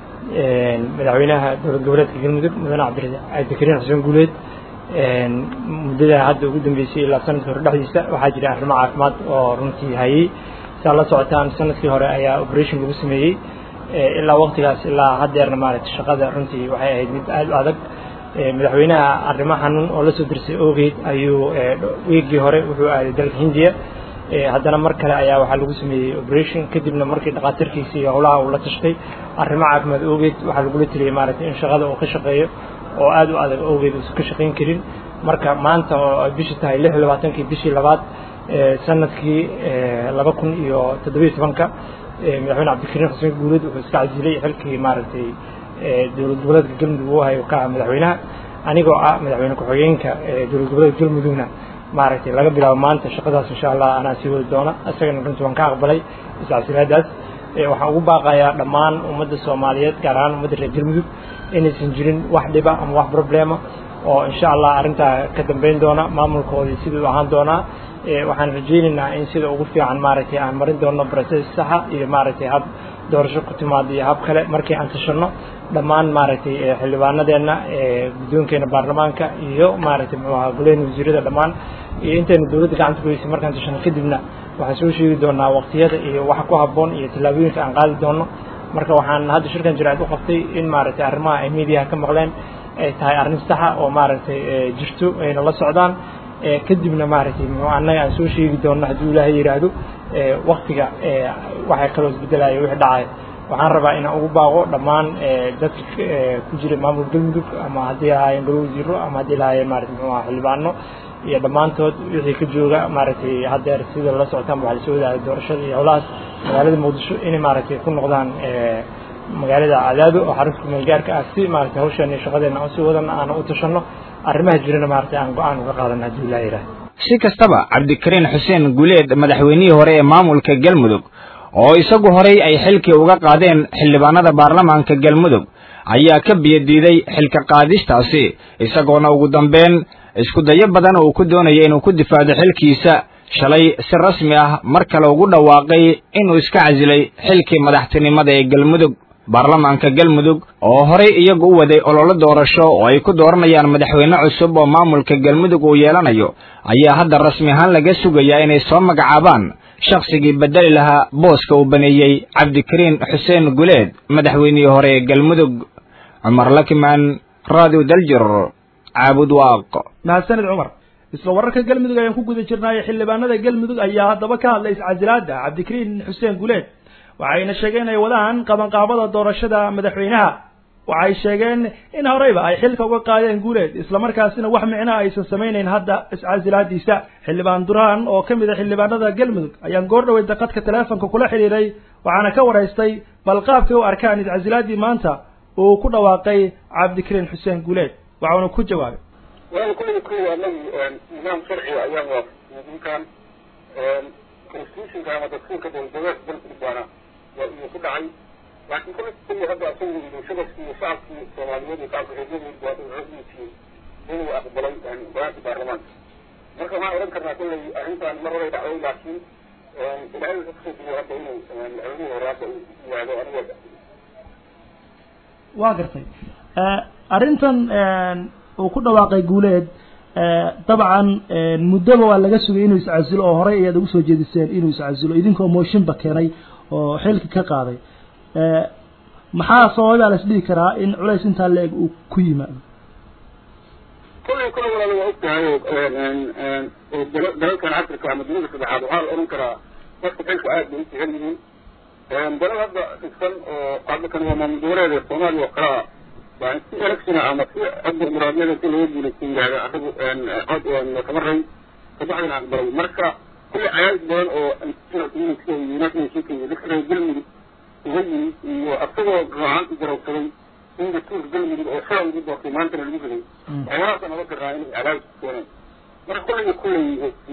madaxweynaha dowlad goboleedka galmudug mudane cabdikariin xuseen guuleed muddada hadda ugu dambeysay ilaa sanadkii hore dhexdiisa waxaa jira arrimo caafimaad oo runtii hayay si aad la socotaan sanadkii hore ayaa operation lagu sameeyey ilaa waqtigaas ilaa haddeerna maaragtay shaqada runtii waxay ahayd mid aada u adag madaxweynaha arrimo xanuun oo la soo dirsay ogeyd ayuu wiigii hore wuxuu aaday dalka hindiya haddana mar kale ayaa waxaa lagu sameeyey operation kadibna markii dhakhaatiirkiisa iyo howlaha uu la tashtay arrimo caafimaad ogeyd waxaa lagula teliyey maaragtay in shaqada uu ka shaqeeyo oo aada u adag ogeyd uusan ka shaqayn karin marka maanta oo ay bishii tahay lix iyo labaatankii bishii labaad sanadkii laba kun iyo toddobiyo tobanka madaxweyne cabdikariin xuseen guuleed wuxuu iska casilay xilkii maaragtay dowlad goboleedka galmudug uu hayo ka ah madaxweynaha anigoo ah madaxweyne ku-xigeenka dowlad goboleedka galmudugna maaragtay laga bilaabo maanta shaqadaas insha allah anaa sii wadi doona isagana runtii waan ka aqbalay iscasilaadaas waxaan ugu baaqayaa dhammaan ummadda soomaaliyeed gaar ahaan ummadda reer galmudug inaysan jirin wax dhiba ama wax problema oo insha allah arrintaa ka dambeyn doona maamulkoodii siduu ahaan doonaa waxaan rajaynaynaa in sida ugu fiican maaragtay aan marin doono process saxa iyo maaragtay hab doorasho ku timaado iyo hab kale markii aan tashanno dhammaan maaragtay xildhibaanadeenna guddoonkeena baarlamaanka iyo maaragtay muxuu ahaa goleyna wasiirada dhammaan iyo intayna dowladda gacanta ku heysay markaan tashanno kadibna waxaan soo sheegi doonaa waqtiyada iyo waxa ku habboon iyo tallaabooyinka aan qaadi doono marka waxaan hadda shirkan jiraad u qabtay in maaragtay arrimaha ay miidiyaha ka maqleen ay tahay arrin saxa oo maaragtay jirto ayna la socdaan kadibna maaragtay annaga aan soo sheegi doonno hadduu ilaahay yidhaahdo waktiga waxay kaloo isbedelaya wixii dhacay waxaan rabaa inaan ugu baaqo dhammaan dadka ku jira maamul galmudug ama haddii ahaayeen golo wasiiro ama haddii lahaayeen maarata muxuu aha xildhibaano iyo dhammaantood wixii ka jooga maaragtay haddeer sida la socotaan waxaa lasoo wadaagay doorashada iyo howlahaas magaalada muqdisho inay maaragtay ku noqdaan magaalada cadaado oo xarunta kumeel gaarka ah si maaragtay hawshan iyo shaqadeena aan sii wadana aan u tashanno arrimaha jirana maaragtay aan go-aan uga qaadana haddii ilaa yidhaah si kastaba cabdikariin xuseen guleed madaxweynihii hore ee maamulka galmudug oo isagu horey ay xilkii uga qaadeen xildhibaanada baarlamaanka galmudug ayaa ka biyadiiday xilka qaadistaasi isagoona ugu dambeyn isku dayo badan uu ku doonaya inuu ku difaacdo xilkiisa shalay si rasmi ah mar kale ugu dhawaaqay inuu iska casilay xilkii madaxtinimada ee galmudug baarlamaanka galmudug oo horey iyagu u waday ololo doorasho oo ay ku dooranayaan madaxweyne cusub oo maamulka galmudug uu yeelanayo ayaa hadda rasmi ahaan laga sugayaa inay soo magacaabaan shakhsigii bedeli lahaa booska uu baneeyey cabdikariin xuseen guleed madaxweynihii hore ee galmudug cumar lakimaan radio daljir caabud waaq mahadsanid cumar isla wararka galmudug ayaan ku guda jirnaaye xildhibaanada galmudug ayaa haddaba ka hadlay iscasilaada cabdikariin xuseen guleed waxayna sheegeen ay wadaan qabanqaabada doorashada madaxweynaha waxay sheegeen in horeyba ay xilka uga qaadeen guuleed islamarkaasina wax micno aysan samaynayn hadda iscasilaadiisa xildhibaan duraan oo ka mid a xildhibaanada galmudug ayaan goor dhaweyd daqadka teleefonka kula xidhiiray waxaana ka waraystay bal qaabkay u arkaan iscasilaadii maanta uu ku dhawaaqay cabdikariin xuseen guuleed waxauna ku jawaabay wal kulli kulli anagu nidaam sharciga ayaan waafaqsan ninkan constitutionka ama dastuurka dowladgoboleed dalka baana waa inuu ku dhacay laakiin kulli kulli hadda asagu bulshada iyo shacabkii soomaaliyeed iyo shacabka reeryadeed waa codkiisii inuu aqbalay go-aanka baarlamaanka marka waxaan odhan karnaa kulley arrintan mar horay dhacday laakiin ilaahay wuxuu kusoo duway hadda inuu madaxweynihii hore hadda uu yihaahdo aniga waa gartay arrintan uu ku dhawaaqay guuleed dabcan muddoba waa laga sugay inuu iscasilo oo horey ayaad ugu soo jeediseen inuu iscasilo idinkoo mooshinba keenay oo xilka ka qaaday maxaa sababay baa las dhihi karaa in culays intaa la-eg uu ku yimaado kulley kulle walaala waa ogtahay oo dalalkan africa ama dunida saddexaad waxaa la odhan karaa dadka xilka aad bay u jecel yihiin dalal hadda dhigsan oo hadda kan waa maamul goboleed ee soomaaliya oo kalaa waa si election ama si hadda muraadiyada si looga guulaysan yihahda anagu cod kama ray kabacdina aqbalay marka kulley cayaadis badan oo international united nationska iyo dadka reer galmudug uga yimid iyo asagoo raacanti garowsaday in dastuurka galmudug oo shala lagu doortay maantana lagu riday waxyaalahaasa naga garaa inay cadaadis keeneen marka kulleyga kulley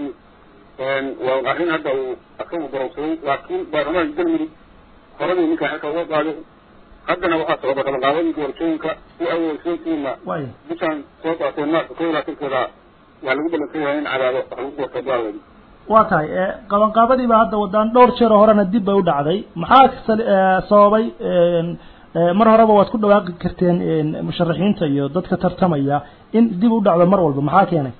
waa arrin hadda uu asagu garowsaday laakiin baarlamaanka galmudug horadii ninkaa xilka uga qaaday haddana waxaa socda qabanqaabadii doorashooyinka si awalsootiina bishaan soo qaatee maarka kow iyo labaatankeeda waa lagu balansan yahay in cadaado wax lagu doorto baaladi waa tahay qabanqaabadiiba hadda wadaan dhowr jeer horena dib bay u dhacday maxaa sababay mar horeba waad ku dhawaaqi karteen musharaxiinta iyo dadka tartamaya in dib u dhacdo mar walba maxaa keenay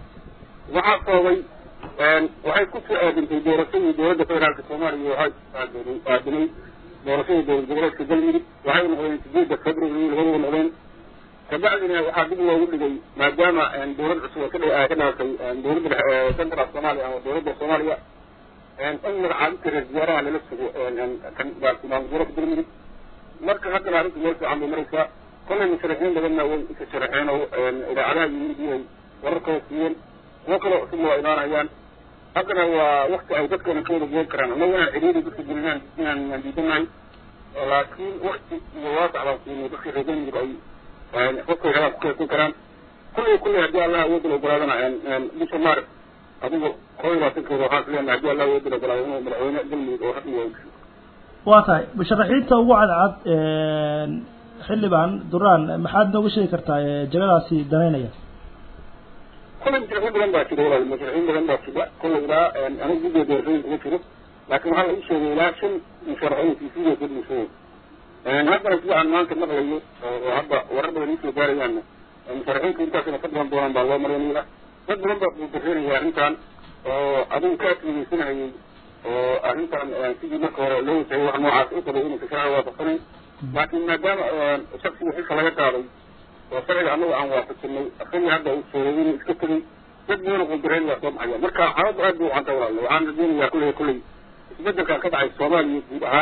waxaa sababay waxay ku soo aadintay doorashadii dowladda federaalka soomaaliya waxay aadinay doorashadii dowlad goboleedka galmudug waxay noqdeen sideedda february labadaba noqdeen kabacdina waxaa dib loogu dhigay maadaama dowlad cusub ka ka dhalatay dowladda central soomaaliya ama dowladda soomaaliya in magacaabinta reer wasaaraha lala sugo maamul goboleedka galmudug marka haddana arrinta meel fiican bay maraysaa kollay musharaxiin badanna way isa sharaxeen oo idaacadaha yimid iyay wararkooda siiyeen kuwo kaloo cusub waa imaanayaan haddana waa wakti ay dadkana ka wada goon karaan annagu inaan ciriiri dadka gelinaan inaan diidanahay laakiin wakti iyo waasac baan siinay dadka reer galmudug ay qofkay rabaan ku kaysan karaan kulley kulley haddii allah awoodda la ogolaadana bisha maaris adigu kow iyo labaatankeeda waxaan is leenahay haddii allah awoodda la ogolaado inuu madaxweyne galmudug oo rasmi yahay waa tahay musharaxiinta ugu cadcad xildhibaan duraan maxaad nooga sheegi kartaa jagadaasi danaynaya kulley musharaxiin badan baa jira walaal musharaxiin badan baa jira kulley ilaa anigu guddiga doorashooyinka kuma jiro laakiin waxaa la ii sheegay ilaa shan musharaxiin siisiga ka dhulshooy haddana sida aan maanta maqlayo oo hadda warar badan iisoo gaarayaanna musharaxiinta intaasina ka badan doonaan baa loo marinaya dad badan baa kudareeraya arrintan oo adigu ka adkeysanayay oo arrintan sidii marka hore loo wajahayay wax noocaas u qabay inaysa sharciga waafaqsanayn laakiin maadaama shaksiga xilka laga qaaday oo sharciga annagu aan waafaqsanay asagii hadda uu sheegay inuu iska tegay dad badan oo qudareer waa soo baxaya marka xaaladdu aad bay u canta walaale waxaan rajeynayaa kulley kulley isbedelka ka dhacay soomaaliya guud ahaan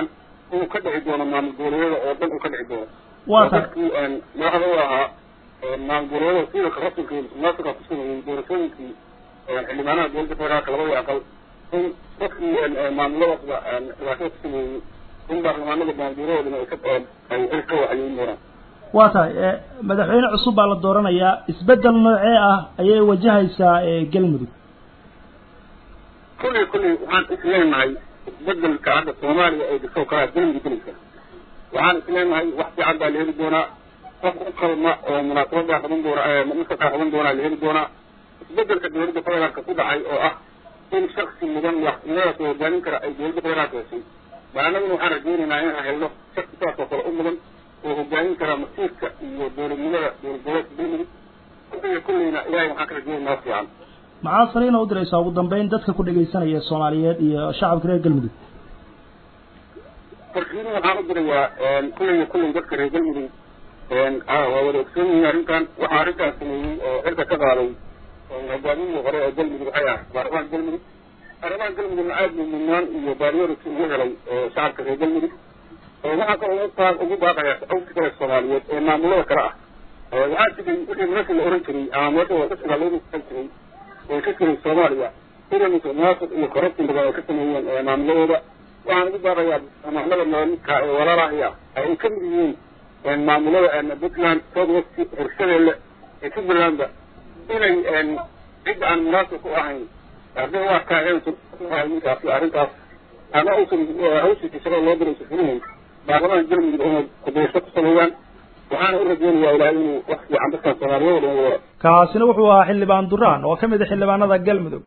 uu ka dhici doono maamul goboleedyada oo dhan uu ka dhici doono waa tahay dadkii madaxda u ahaa maamul goboleedyada siilka rasmika iyo musuqmaasuqa ku sameeyey doorashooyinkii xildhibaanaha dowladda federaalka labadii aqal in dadkii maamuladaasba dhibaatada ku sameeyey in baarlamaanada maamulgoboleedyadana ay ka ay xil ka waxyeyn doonaan waa tahay madaxweyne cusub baa la dooranayaa isbeddel noocee ah ayay wajahaysaa galmudug kulley kulley waxaan isleenahay isbedelka hadda soomaaliya ay dhigto kalaa galmudug gelaysa waxaan isleenahay wax fiican baa la heli doonaa qof u qalma oo munaasabadaa qaban doona masarkaa qaban doonaa la heli doonaa isbedelka dowladda federaalka ku dhacay oo ah in shaksi mudan madaxtinimadaas oo hogaamin kara ay dowladda federaalka heshay bal annaguna waxaan rajaynaynaa inaan helno shaksi saas oo kale u mudan oo hogaamin kara masiirka iyo dowladnimada dowlad goboleedka galmudug kulleyna kulleyna ilaahay waxaan ka rajaynaa fiican maxaa fariina u diraysaa ugu dambeyn dadka ku dhegaysanaya soomaaliyeed iyo shacabka reer galmudug farkiini waxaan u dirayaa kulleyna kulley dadka reer galmudug waa wada ogsoon yihiin arrintan waxaa arrintan sameeyey oo xilka ka qaaday hogaamiyihii hore ee galmudug waxay ah baarlamaanka galmudug baarlamaanka galmudugna aad buu mudnaan iyo baaryority ugu helay shacabka reer galmudug waxaa kaloo ugu baa ugu baaqaya awsi kale soomaaliyeed ee maamulada kale ah waxaa jiray wixii meesha la oran jiray ama meesha wadasiga lagu kan jiray way ka jiray soomaaliya sida musuqmaasuq iyo corruption badan ay ka sameeyeen maamuladooda waxaan ugu baaqayaa maamulada noolidka ee walaalahaya ay ka mid yihiin maamulada puntland south west hirshabeelle ee jubbalandba inay cid aan munaasib ku ahayn hadday u arkaan ninkaasi arrintaas ama uusan hawshiisa shaqada loo diray sufurihin baarlamaanka galmudug inay kudaysho ku sameeyaan waxaana u rajeynayaa ilaahay inuu wax fiican dadkan soomaaliyeed ugu waro kaasina wuxuu ahaa xildhibaan duraan oo ka mid a xildhibaanada galmudug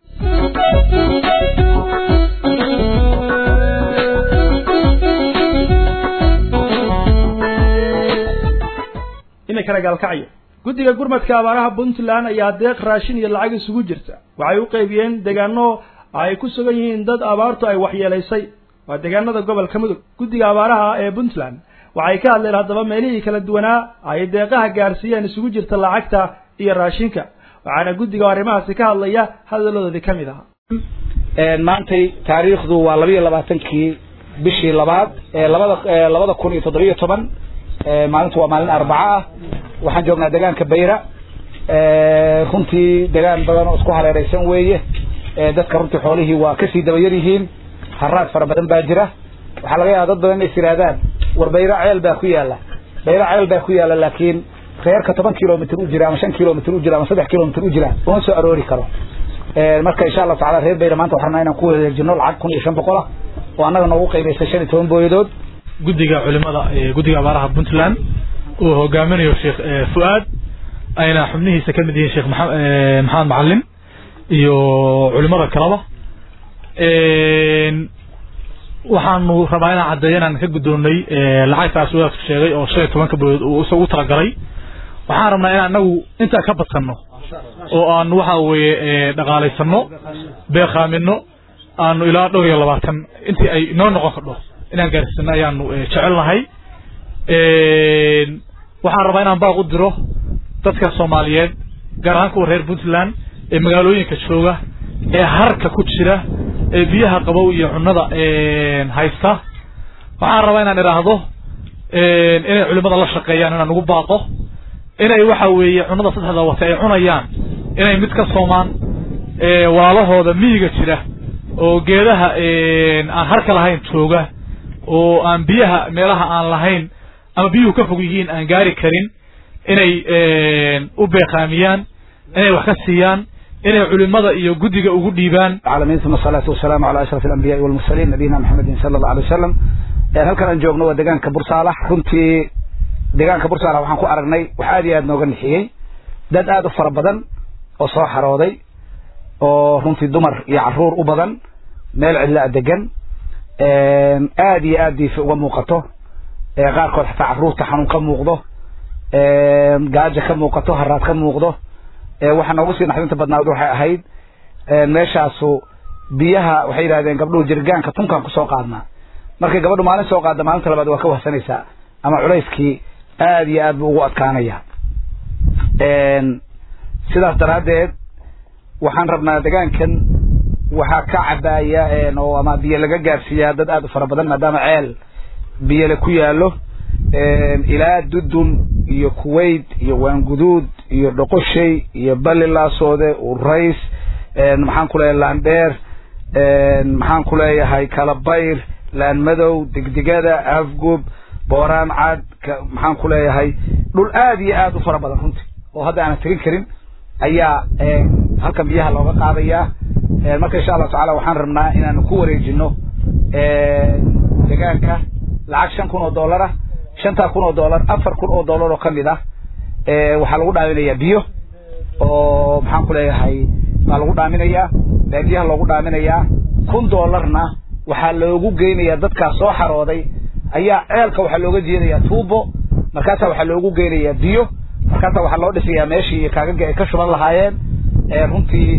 iminkana gaalkacyo guddiga gurmadka abaaraha puntland ayaa deeq raashin iyo lacag isugu jirta waxay u qaybiyeen deegaano ay ku sugan yihiin dad abaartu ay waxyeelaysay waa deegaanada gobolka mudug guddiga abaaraha ee puntland waxay ka hadleen haddaba meelihii kala duwanaa ay deeqaha gaarsiiyeen isugu jirta lacagta iyo raashinka waxaana guddiga arrimahaasi ka hadlaya hadaladoodii ka mid ahaa maantay taariikhdu waa laba iyo labaatankii bishii labaad ee labada labada kun iyo toddobiyo toban maalintu waa maalin arbaco ah waxaan joognaa deegaanka bayra runtii deegaan badan oo isku hareereysan weeye dadka runtii xoolihii waa kasii dabayar yihiin haraad fara badan baa jira waxaa laga yaaba dad badan inay is yidhaahdaan war bayra ceel baa ku yaala bayra ceel baa ku yaala laakiin reerka toban kilomitr u jira ama shan kilomitr u jira ama saddex kilomitr u jira uma soo aroori karo marka insha allahu tacala reer bayra maanta waxaan rabnaa inaan ku wareejino lacag kun iyo shan boqol ah oo annaga noogu qaybaysay shan iyo toban booyadood guddiga culimada guddiga abaaraha puntland uu hogaaminayo sheekh fu'aad ayna xubnihiisa ka mid yihiin sheekh maxamed macalin iyo culimada kaleba waxaanu rabaa inaan caddeeyo inaan ka guddoonnay lacagtaas wadaadku sheegay oo shan iyo tobanka booyood uu isagu talagalay waxaan rabnaa inaan anagu intaa ka badsanno oo aanu waxa weeye dhaqaalaysanno beeqaamino aanu ilaa dhowr iyo labaatan intii ay noo noqon kardho inaan gaarsiisano ayaanu jecel nahay waxaan rabaa inaan baaq u diro dadka soomaaliyeed gaar ahaan kuwa reer puntland ee magaalooyinka jooga ee harka ku jira ee biyaha qabow iyo cunada haysta waxaan rabaa inaan idhaahdo inay culimada la shaqeeyaan inaan ugu baaqo inay waxa weeye cunada saddexda wata ay cunayaan inay mid ka soomaan walaalahooda miyiga jira oo geedaha aan harka lahayn jooga oo aan biyaha meelaha aan lahayn ama biyuhu ka fog yihiin aan gaari karin inay u beeqaamiyaan inay wax ka siiyaan inay culimada iyo guddiga ugu dhiibaan العالمين ثم الصلاة والسلام على أشرف الأنبياء والمرسلين نبينا محمد صلى الله عليه وسلم halkan aan joogno waa deegaanka bursaalax runtii deegaanka bursaalax waxaan ku aragnay wax aad iyo aad nooga nixiyey dad aad u fara badan oo soo xarooday oo runtii dumar iyo caruur u badan meel cidla degan aad iyo aad diifi uga muuqato qaarkood xataa caruurta xanuun ka muuqdo gaajo ka muuqato haraad ka muuqdo waxaa noogu sii naxdinta badnaad waxay ahayd meeshaasu biyaha waxay yidhahdeen gabdhuhu jirgaanka tunkaan kusoo qaadnaa markay gabadhu maalin soo qaadda maalinta labaad waa ka wahsanaysaa ama culayskii aad iyo aad buu ugu adkaanaya sidaas daraaddeed waxaan rabnaa degaankan waxaa ka cabaaya oo ama biyo laga gaarsiiyaa dad aad u fara badan maadaama ceel biyale ku yaallo ilaa dudun iyo kuwait iyo waanguduud iyo dhoqoshay iyo balli laasoode urays maxaan ku leeyahay laandheer maxaan ku leeyahay kalabayr laanmadow degdegada afgub booraan cad maxaan ku leeyahay dhul aad iyo aad u fara badan runtii oo hadda aanan tegin karin ayaa halkan biyaha looga qaadayaa marka insha allahu tacala waxaan rabnaa inaanu ku wareejino degaanka lacag shan kun oo dollar ah shantaa kun oo dollar afar kun oo dollar oo kamid ah waxaa lagu dhaaminayaa biyo oo maxaan ku leeyahay baa lagu dhaaminayaa baadiyaha loogu dhaaminayaa kun dollarna waxaa loogu geynayaa dadkaas soo xarooday ayaa ceelka waxaa looga jeedayaa tuubo markaasaa waxaa loogu geynayaa biyo markaasaa waxaa loo dhisayaa meeshii kaagaga ay ka shuban lahaayeen runtii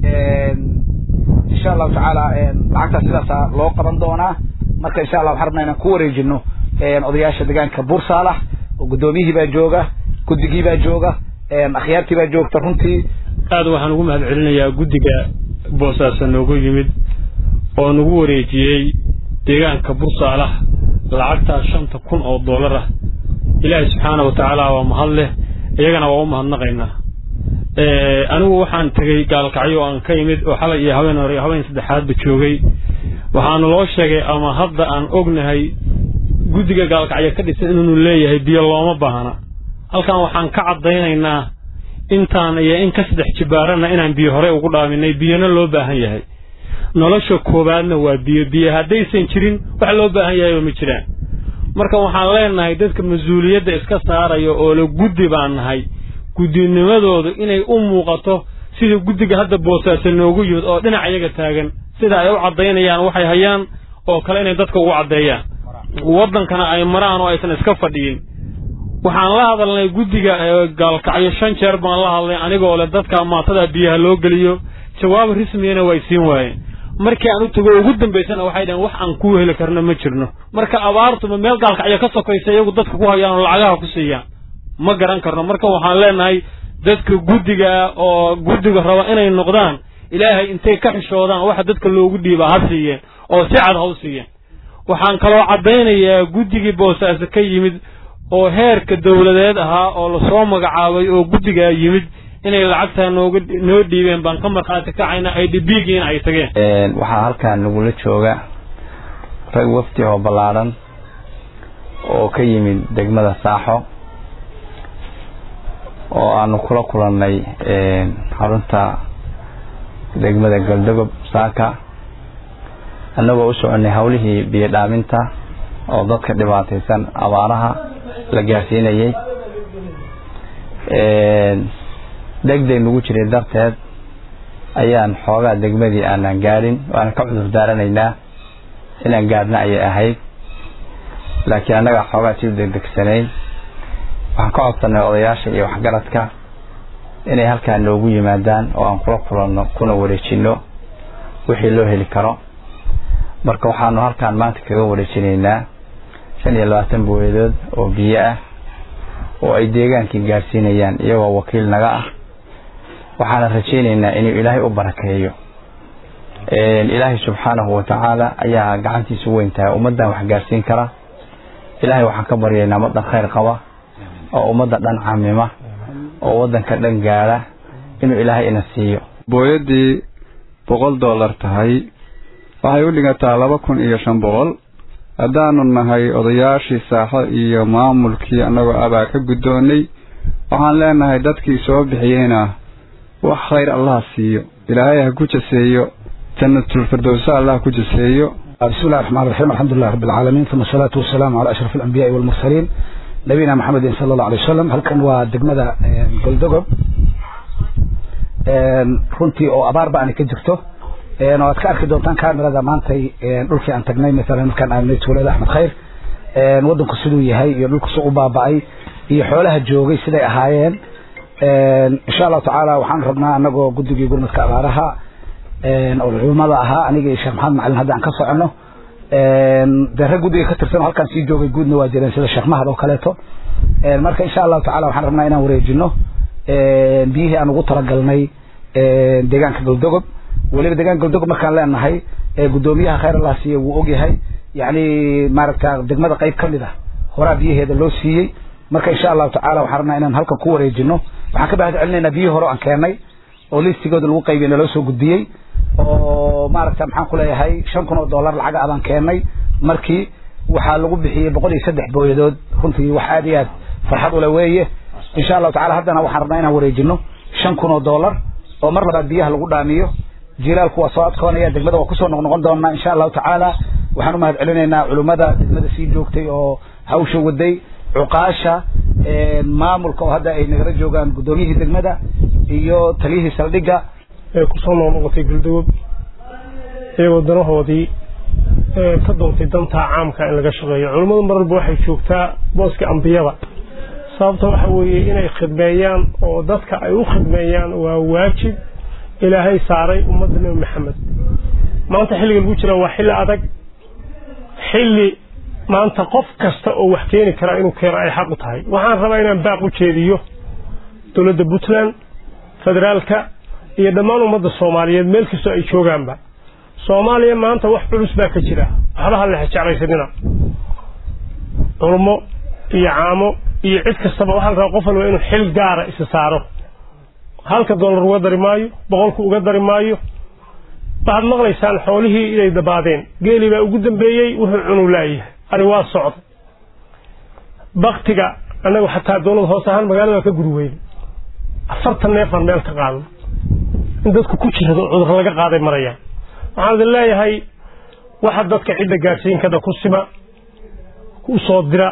insha allahu tacaala lacagtaas sidaasa loo qaban doonaa marka insha allah waxaan rabnaa inaan ku wareejino odayaasha deegaanka buursaalax oo guddoomiyihii baa jooga guddigii baa jooga akhyaartii baa joogta runtii aad waxaan ugu mahad celinayaa guddiga boosaaso noogu yimid oo nagu wareejiyey deegaanka bursaalax lacagtaas shanta kun oo dollar ah ilaahay subxaana wa tacaala waa mahad leh iyagana waa u mahadnaqaynaa anigu waxaan tegey gaalkacyo aan ka imid oo xalay iyo habeen hore iyo habeen saddexaadba joogay waxaana loo sheegay ama hadda aan ognahay guddiga gaalkacyo ka dhisan inuunu leeyahay biyo looma baahna halkan waxaan ka caddaynaynaa intaan iyo in ka saddex jibaarana inaan biyo hore ugu dhaaminay biyona loo baahan yahay nolosha koowaadna waa biyo biyo haddaysan jirin wax loo baahan yahayba ma jiraan marka waxaan leenahay dadka mas-uuliyadda iska saaraya oo le guddi baan nahay guddinimadoodu inay u muuqato sida guddiga hadda boosaaso noogu yimid oo dhinac iyaga taagan sida ay u caddaynayaan waxay hayaan oo kale inay dadka ugu caddeeyaan waddankana ay maraan oo aysan iska fadhiyin waxaan la hadalnay guddiga gaalkacyo shan jeer baan la hadlay anigoo leh dadka maatada biyaha loo geliyo jawaab rismiyana way siin waayeen markii aan u tago ugu dambaysana waxay dhaheen wax aan ku heli karno ma jirno marka abaartuma meel gaalkacyo ka sokaysa iyagu dadka ku hayaan oo lacagaha ku siiyaan ma garan karno marka waxaan leenahay dadka guddiga oo guddiga raba inay noqdaan ilaahay intay ka xishoodaan waxa dadka loogu dhiibaa ha siiyeen oo si cad ha u siiyeen waxaan kaloo caddaynayaa guddigii boosaaso ka yimid oo heerka dawladeed ahaa oo lasoo magacaabay oo guddigaa yimid inay lacagtaa nooga noo dhiibeen baan ka markhaati kacayna ay dhibiigiina ay tageen waxaa halkan nagula jooga rag wafdi oo ballaadhan oo ka yimid degmada saaxo oo aanu kula kulannay xarunta degmada galdogob saaka annagoo u soconay hawlihii biyo dhaaminta oo dadka dhibaataysan abaaraha la gaarsiinayay degdeg nagu jiray darteed ayaan xoogaa degmadii aanan gaadhin waana ka cudur daaranaynaa inaan gaadhna ayay ahayd laakiin annagaa xoogaa sii degdegsanayn waxaan ka codsanay odayaasha iyo waxgaradka inay halkaa noogu yimaadaan oo aan kula kulanno kuna wareejinno wixii loo heli karo marka waxaanu halkaan maanta kaga wareejinaynaa shan iyo labaatan booyadood oo biyo ah oo ay deegaankii gaarsiinayaan iyagoo wakiil naga ah waxaana rajaynaynaa inuu ilaahay u barakeeyo ilaahay subxaanahu wa tacaala ayaa gacantiisu weyn tahay ummaddan wax gaarsiin kara ilaahay waxaan ka baryaynaa ummaddan khayr qaba oo ummadda dhan camima oo waddanka dhan gaadha inuu ilaahay ina siiyo booyaddii boqol dollar tahay waxay u dhigataa laba kun iyo shan boqol haddaanu nahay odayaashii saaxo iyo maamulkii annagoo abaa ka guddoonnay waxaan leenahay dadkii soo bixiyeyna wax khayr allah siiyo ilaahay ha ku jaseeyo jannatulfirdowsa allah ku jaseeyo بسم الله الرحمن الرحيم الحمد لله رب العالمين ثم الصلاة والسلام على أشرف الأنبياء والمرسلين نبينا محمد صلى الله عليه وسلم هل كان ودقمدا قلدقب runtii oo abaarba aan ka jirto waad ka arki doontaan kamerada maantay dhulkii aan tagnay maalan markaan aagnay tuulada axmed khayr waddanku siduu yahay iyo dhulku si u baaba'ay iyo xoolaha joogay siday ahaayeen insha allahu tacaala waxaan rabnaa anagoo guddigii gurmadka abaaraha oo culimada ahaa aniga iyo sheekh maxamed macalin hadda aan ka socono dee rag guddiga ka tirsan oo halkaan sii joogay guudna waa jireen sida sheekh mahad oo kaleeto marka insha allahu tacala waxaan rabnaa inaan wareejino biyihii aan ugu talagalnay deegaanka galdogob weliba deegaanka galdogob markaan leenahay guddoomiyaha khayr allah siiye wuu ogyahay yacni maaragta degmada qayb ka mid ah horaa biyaheeda loo siiyey marka insha allahu tacala waxaan rabnaa inaan halkan ku wareejino waxaan ka bahad celinaynaa biyihii hore aan keennay oo listigooda lagu qaybiye naloo soo gudbiyey oo maaragta maxaan ku leeyahay shan kun oo dollar lacaga abaan keennay markii waxaa lagu bixiyey boqol iyo saddex booyadood runtii wax aad iyo aad farxad ule weeye insha allahu tacala haddana waxaan rabnaa inaan wareejino shan kun oo dollar oo mar labaad biyaha lagu dhaamiyo jilaalku waa soo adkoonaya degmada waa kusoo noqnoqon doonaa insha allahu tacaala waxaan u mahad celinaynaa culimmada degmada sii joogtay oo hawsha waday cuqaasha maamulka oo hadda ay nagala joogaan guddoomiyihii degmada iyo taliyihii saldhigga ee kusoo noqnoqotay guldawab iyagoo danahoodii ka doontay dantaa caamka in laga shaqeeyo culimmadu mar walba waxay joogtaa booska ambiyada sababta waxa weeye inay khidmeeyaan oo dadka ay u khidmeeyaan waa waajib ilaahay saaray ummadda nebi maxamed maanta xilliga lagu jira waa xilli adag xilli maanta qof kasta oo wax keeni kara inuu keeno ay xaq u tahay waxaan rabaa inaan baaq u jeediyo dowladda puntland federaalka iyo dhammaan ummadda soomaaliyeed meel kastoo ay joogaanba soomaaliya maanta wax culus baa ka jira waxba ha lexe jeclaysanina culmo iyo caamo iyo cid kastaba waxaa la rabaa qof walba inuu xil gaara isa saaro halka dollar uga dari maayo boqolku uga dari maayo waxaad maqlaysaan xoolihii inay dabaadeen geeli baa ugu dambeeyey wuxuu cunuu laayahay ari waa socda baktiga annagu xataa dowlad hoos ahaan magaalada ka guri weyne afartan neefaan meel ka qaadno in dadku ku jirado cudur laga qaaday marayaan waxaan idin leeyahay waxa dadka cidda gaadhsiin kada ku sima u soo dira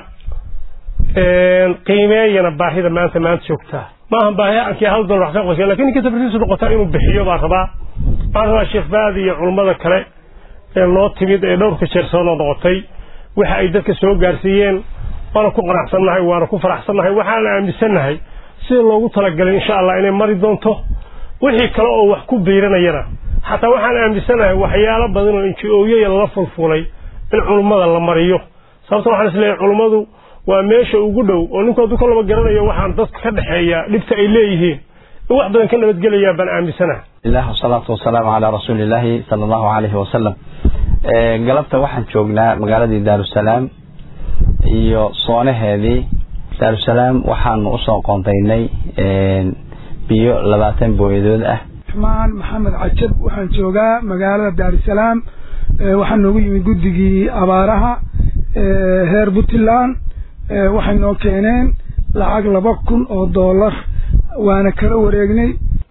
qiimeeyana baahida maanta maanta joogtaa maaha baahi aankii hal dollar wax ka qoysay lakin ninka tabriisu noqotaa inuu bixiyo baan rabaa waxaan rabaa sheekh baadi iyo culummada kale ee noo timid ee dhowrka jeer soo noo noqotay waxa ay dadka soo gaarsiiyeen waana ku qanacsannahay waana ku faraxsannahay waxaana aaminsannahay sida loogu talagalay insha allah inay mari doonto wixii kale oo wax ku biiranayana xataa waxaan aaminsanahay waxyaalo badan oo inji-ooyaya lala fulfulay in culummada la mariyo sababta waxaan isleeyahay culummadu waa meesha ugu dhow oo ninku hadduu ka laba garanayo waxaan dadka ka dhexeeya dhibta ay leeyihiin in wax badan ka nabadgelayaa baan aaminsanahay الله والصلاة والسلام على رسول الله صلى الله عليه وسلم galabta waxaan joognaa magaaladii daarusalaam iyo soonaheedii daarusalaam waxaanu usoo qoontaynay biyo labaatan booyadood ah maan maxamed cajab waxaan joogaa magaalada daarusalaam waxaa noogu yimid guddigii abaaraha heer puntland waxay noo keeneen lacag laba kun oo dollar waana kala wareegnay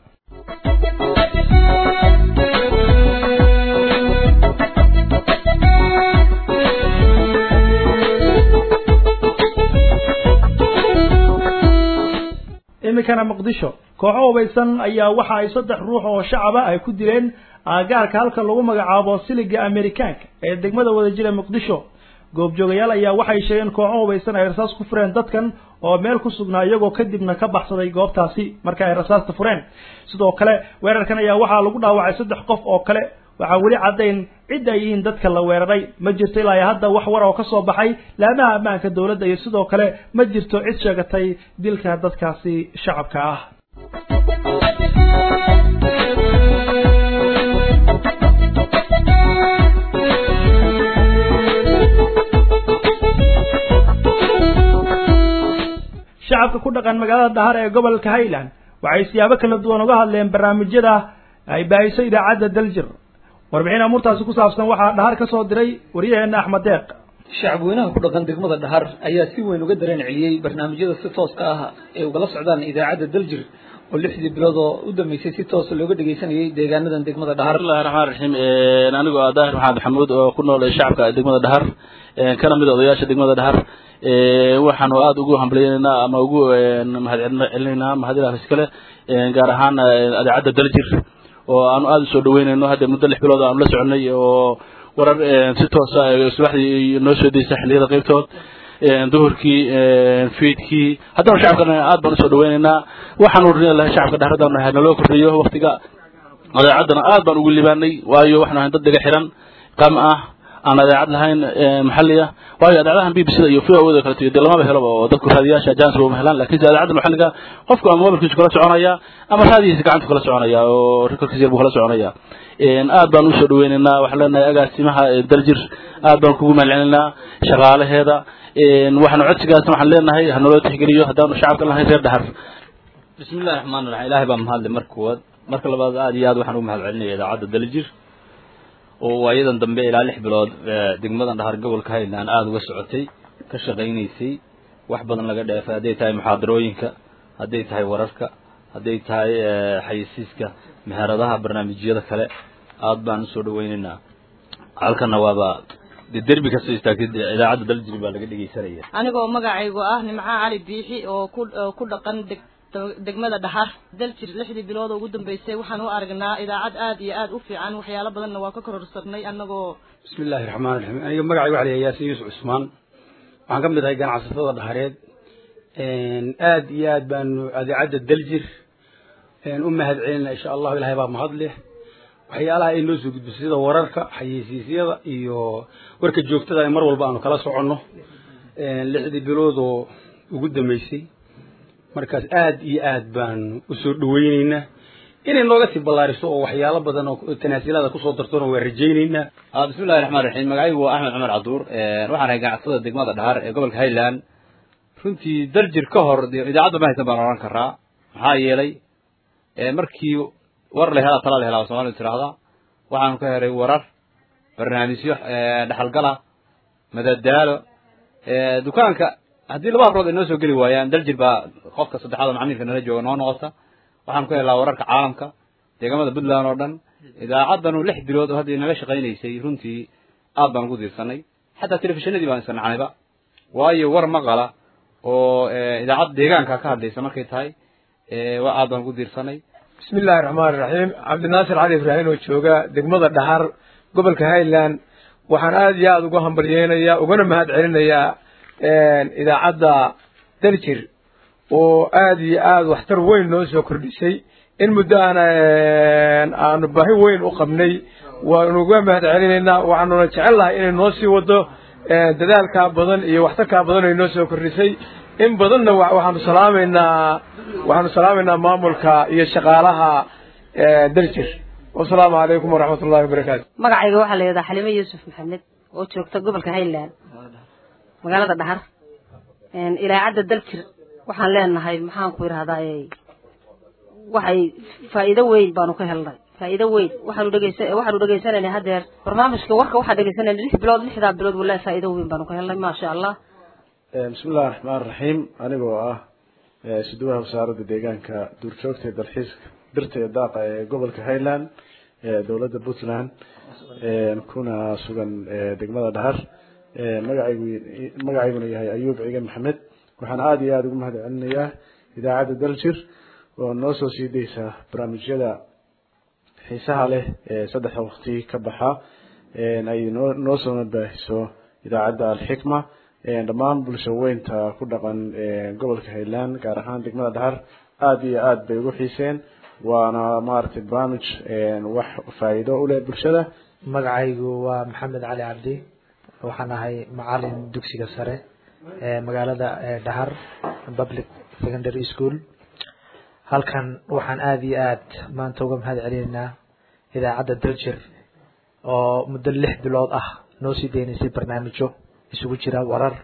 iminkana muqdisho kooxo hubaysan ayaa waxa ay saddex ruux oo shacaba ay ku dileen aagaarka halka lagu magacaabo siliga amerikaanka ee degmada wadajira muqdisho goobjoogayaal ayaa waxay sheegeen kooxo hubaysan ay rasaas ku fureen dadkan oo meel ku sugnaa iyagoo kadibna ka baxsaday goobtaasi marka ay rasaasta fureen sidoo kale weerarkan ayaa waxaa lagu dhaawacay saddex qof oo kale waxaa weli caddayn cid ay yihiin dadka la weeraray ma jirto ilaa iyo hadda wax war oo ka soo baxay laamaha ammaanka dowladda iyo sidoo kale ma jirto cid sheegatay dilka dadkaasi shacabka ah shacabka ku dhaqan magaalada dahar ee gobolka highland waxay siyaabo kala duwan uga hadleen barnaamijyada ay baahiso idaacadda daljir warbixin amuurtaasi ku saabsan waxaa dhahar ka soo diray waryaheena axmed deeq shacabweynaha ku dhaqan degmada dhahar ayaa si weyn uga dareen celiyey barnaamijyada si tooska ah ee ugala socdaan idaacadda daljir oo lixdii bilood oo u dambeysay si toosa looga dhegeysanayay deegaanadan degmada dhahar bismillahi raxmaan raxiim anigu ah daahir maxamed maxamuud oo ku nool shacabka degmada dhahar kana mid odayaasha degmada dhahar waxaanu aada ugu hambaliyeynaynaa ama ugu mahad celinaynaa mahadilaas iskale gaar ahaan idaacadda daljir oo aanu aada usoo dhaweynayno hadda muddo lix bilood aanu la soconay oo warar si toosa subaxdii noo soo deysa xilliyada qaybtood duhurkii fiidkii haddana shacabkana aad baan usoo dhaweynaynaa waxaanu rin lahay shacabka dhahradaan nahay naloo kordhiyo waktiga idaacadana aad baan ugu libaanay waayo waxaanu ahay dad dhiga xiran qam ah aan adeecad lahayn maxalli ah waayo adeecadahan b b c da iyo v o da kaleto dee lamaba helaba oo dadku raadiyaasha ajaansiba uma helaan lakinse adeecadda maxalliga qofku ama mobilkiisu kala soconaya ama raadiyiisa gacantu kala soconaya oo rekorkiisa yar buu kala soconaya aad baan usoo dhaweynaynaa waxaan leenahay agaasimaha daljir aad baan kugu mahadcelinaynaa shaqaalaheeda waxaanu codsigaasna waxaan leenahay hanaloo tixgeliyo haddaanu shacabka lahayn reer dhahar bismi illahi raxmaan raxiim ilaahay baa mahadle marka koowaad marka labaad aad iyo aad waxaan ugu mahad celinaya idaacadda daljir oo waayadan dambe ilaa lix bilood degmadan dhahar gobolka highland aada uga socotay ka shaqaynaysay wax badan laga dheefay hadday tahay muxaadarooyinka hadday tahay wararka hadday tahay xayisiiska meheradaha barnaamijyada kale aad baan usoo dhaweynaynaa halkana waaba de derbi kastoo istaagtay idaacadda daljir baa laga dhegeysanaya anigoo magacaygu ah nimco cali biixi oo ku ku dhaqan deg degmada dhaxar daljir lixdii bilood oo ugu dambeysay waxaan u aragnaa idaacad aad iyo aad u fiican waxyaalo badanna waa ka kororsanay annagoo bismi illaahi raxmaan raxiim aniga magacayga waxa la yahay yaasin yuusuf cusmaan waxaan ka mid ahay ganacsatada dhahareed aad iyo aad baanu idaacadda daljir u mahad celinaa insha allahu ilahay baa mahad leh waxyaalaha ay noo soo gudbiso sida wararka xayeysiisyada iyo warka joogtada ay mar walba aanu kala soconno lixdii bilood oo ugu dambeysay markaas aad iyo aad baanu usoo dhaweyneynaa inay nooga sii ballaariso oo waxyaalo badan oo tanaasilada kusoo dartona waa rajayneynaa bismi illahi raxmaan raxiim magacaygu waa axmed cumar cabduur waxaan ahay ganacsatada degmada dhahar ee gobolka highland runtii daljir ka hor dee idaacadda ma haysan baan oran karaa maxaa yeelay markii war la helaa tala la helaa soomalidu tiraahda waxaanu ka helay warar barnaamijyo dhexalgala madadaalo dukaanka haddii laba habrood ay noo soo geli waayaan daljir baa qofka saddexaad oo macmiilka nala jooga noo noqota waxaanu ka helnaa wararka caalamka deegamada puntland oo dhan idaacaddanu lix bilood oo hadda inaga shaqaynaysay runtii aad baan ugu diirsanay xataa telefishinadii baan isnacnayba waayo war maqala oo idaacad deegaanka ka hadlaysa markay tahay waa aad baan ugu diirsanay bismi illaahi raxmaani raxiim cabdinaasir cali ibraahim oo jooga degmada dhahar gobolka highland waxaan aada iyo aada uga hambalyeynayaa ugana mahad celinayaa idaacadda daljir oo aada iyo aada waxtar weyn noo soo kordhisay in muddo aan aanu baahi weyn u qabnay waanu uga mahad celinaynaa waxaanuna jecel lahay inay noo sii wado dadaalkaa badan iyo waxtarkaa badan ay noo soo kordhisay in badanna waxaanu salaamaynaa waxaanu salaamaynaa maamulka iyo shaqaalaha daljir wasalaamu calaykum waraxmat ullahi wabarakaatu magacayga waxaa la yidhahdaa xalime yuusuf maxamed oo joogta gobolka highland magaalada dhahar idaacadda daljir waxaan leenahay maxaan ku idhahdaa waxay faa'iido weyn baanu ka helnay faa'iido weyn waxaanu dhegeysa waxaanu dhegeysanaynay haddeer barnaamijka warka waxaa dhegeysanayna lix bilood lixdaa bilood wallahi faa'iido weyn baanu ka helnay maasha allah bismi illahi raxmaan raxiim anigoo ah suduwaha wasaaradda deegaanka duurjoogta ee dalxiiska birta iyo daaqa ee gobolka highland ee dowladda puntland kuna sugan degmada dhahar magacaygu magacayguna yahay ayuub ciigan maxamed waxaan aada iyo aada ugu mahad celinayaa idaacadda daljir oo noo soo sii daysa barnaamijyada xiisaha leh ee saddexda waqti ka baxa ay noo noo soo baahiso idaacadda alxikma dhammaan bulsho weynta ku dhaqan gobolka highland gaar ahaan degmada dhahar aada iyo aada bay ugu xiiseen waana maaragtay barnaamij wax faa'iido u leh bulshada magacaygu waa maxamed cali cabdi waxaan ahay macalin dugsiga sare ee magaalada dhahar public secondary school halkan waxaan aada iyo aad maanta uga mahad celinaynaa idaacadda daljir oo muddo lix bilood ah noo sii deynaysay barnaamijyo isugu jira warar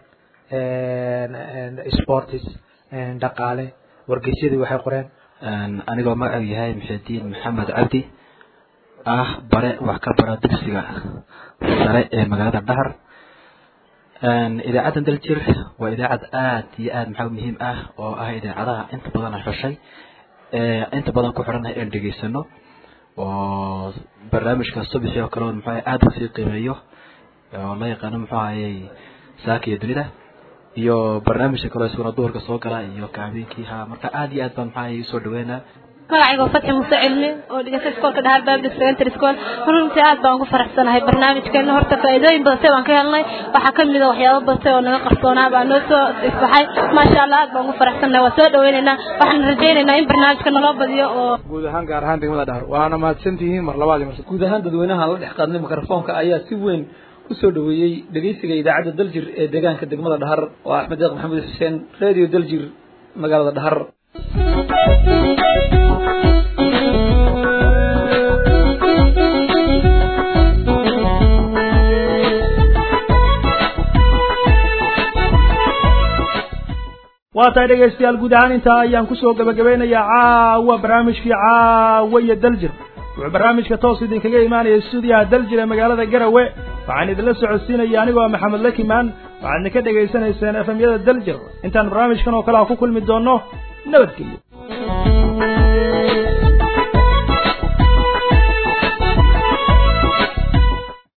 sportis dhaqaale wargeysyadii waxay qoreen anigoo magacu yahay muxidiin maxamed cabdi ah bare wax ka bara dugsiga sare ee magaalada dhahar idaacaddan daljir waa idaacad aad iyo aad maxaa muhiim ah oo ah idaacadaha inta badan aan xushay inta badan ku xidhannahay aan dhegeysano oo barnaamijka subaxii oo kale muxuu aada usii qiimeeyo oo la yaqaano muxuu ahayey saaka iyo dunida iyo barnaamijka kaloo isaguna duhurka soo gala iyo kaabiinkii ha marka aada iyo aad baan maxaa ahayey usoo dhaweynaa magacayga waa fatxi muuse cilmi oo dhigata iskoolka dhahar public secondary school runtii aad baan ugu faraxsanahay barnaamijkeena horta faa'iidooyin badatay baan ka helnay waxaa ka mid a waxyaabo badatay oo naga qarsoonaa baa noo soo isbaxay maasha allah aad baan ugu faraxsanahay waa soo dhaweynaynaa waxaan rajaynaynaa in barnaamijka naloo badiyo oo guud ahaan gaar ahaan degmada dhahar waana mahadsantihiin mar labaad iyo mar guud ahaan dadweynaha la dhex qaadnay mikrofoonka ayaa si weyn kusoo dhaweeyey dhegeysiga idaacadda daljir ee deegaanka degmada dhahar oo axmed deeq maxamed xuseen radio daljir magaalada dhahar waa tahay dhegaystayaal guud ahaan intaa ayaan kusoo gabagabeynayaa caawa barnaamijkii caawa iyo daljir wuxuu barnaamijka toos idinkaga imaanaya stuudiyaha daljir ee magaalada garawe waxaan idinla socodsiinaya anigoo maxamed lakimaan waxaadna ka dhegaysanayseen efemyada daljir intaan barnaamijkan oo kale a ku kulmi doonno nabadgelyo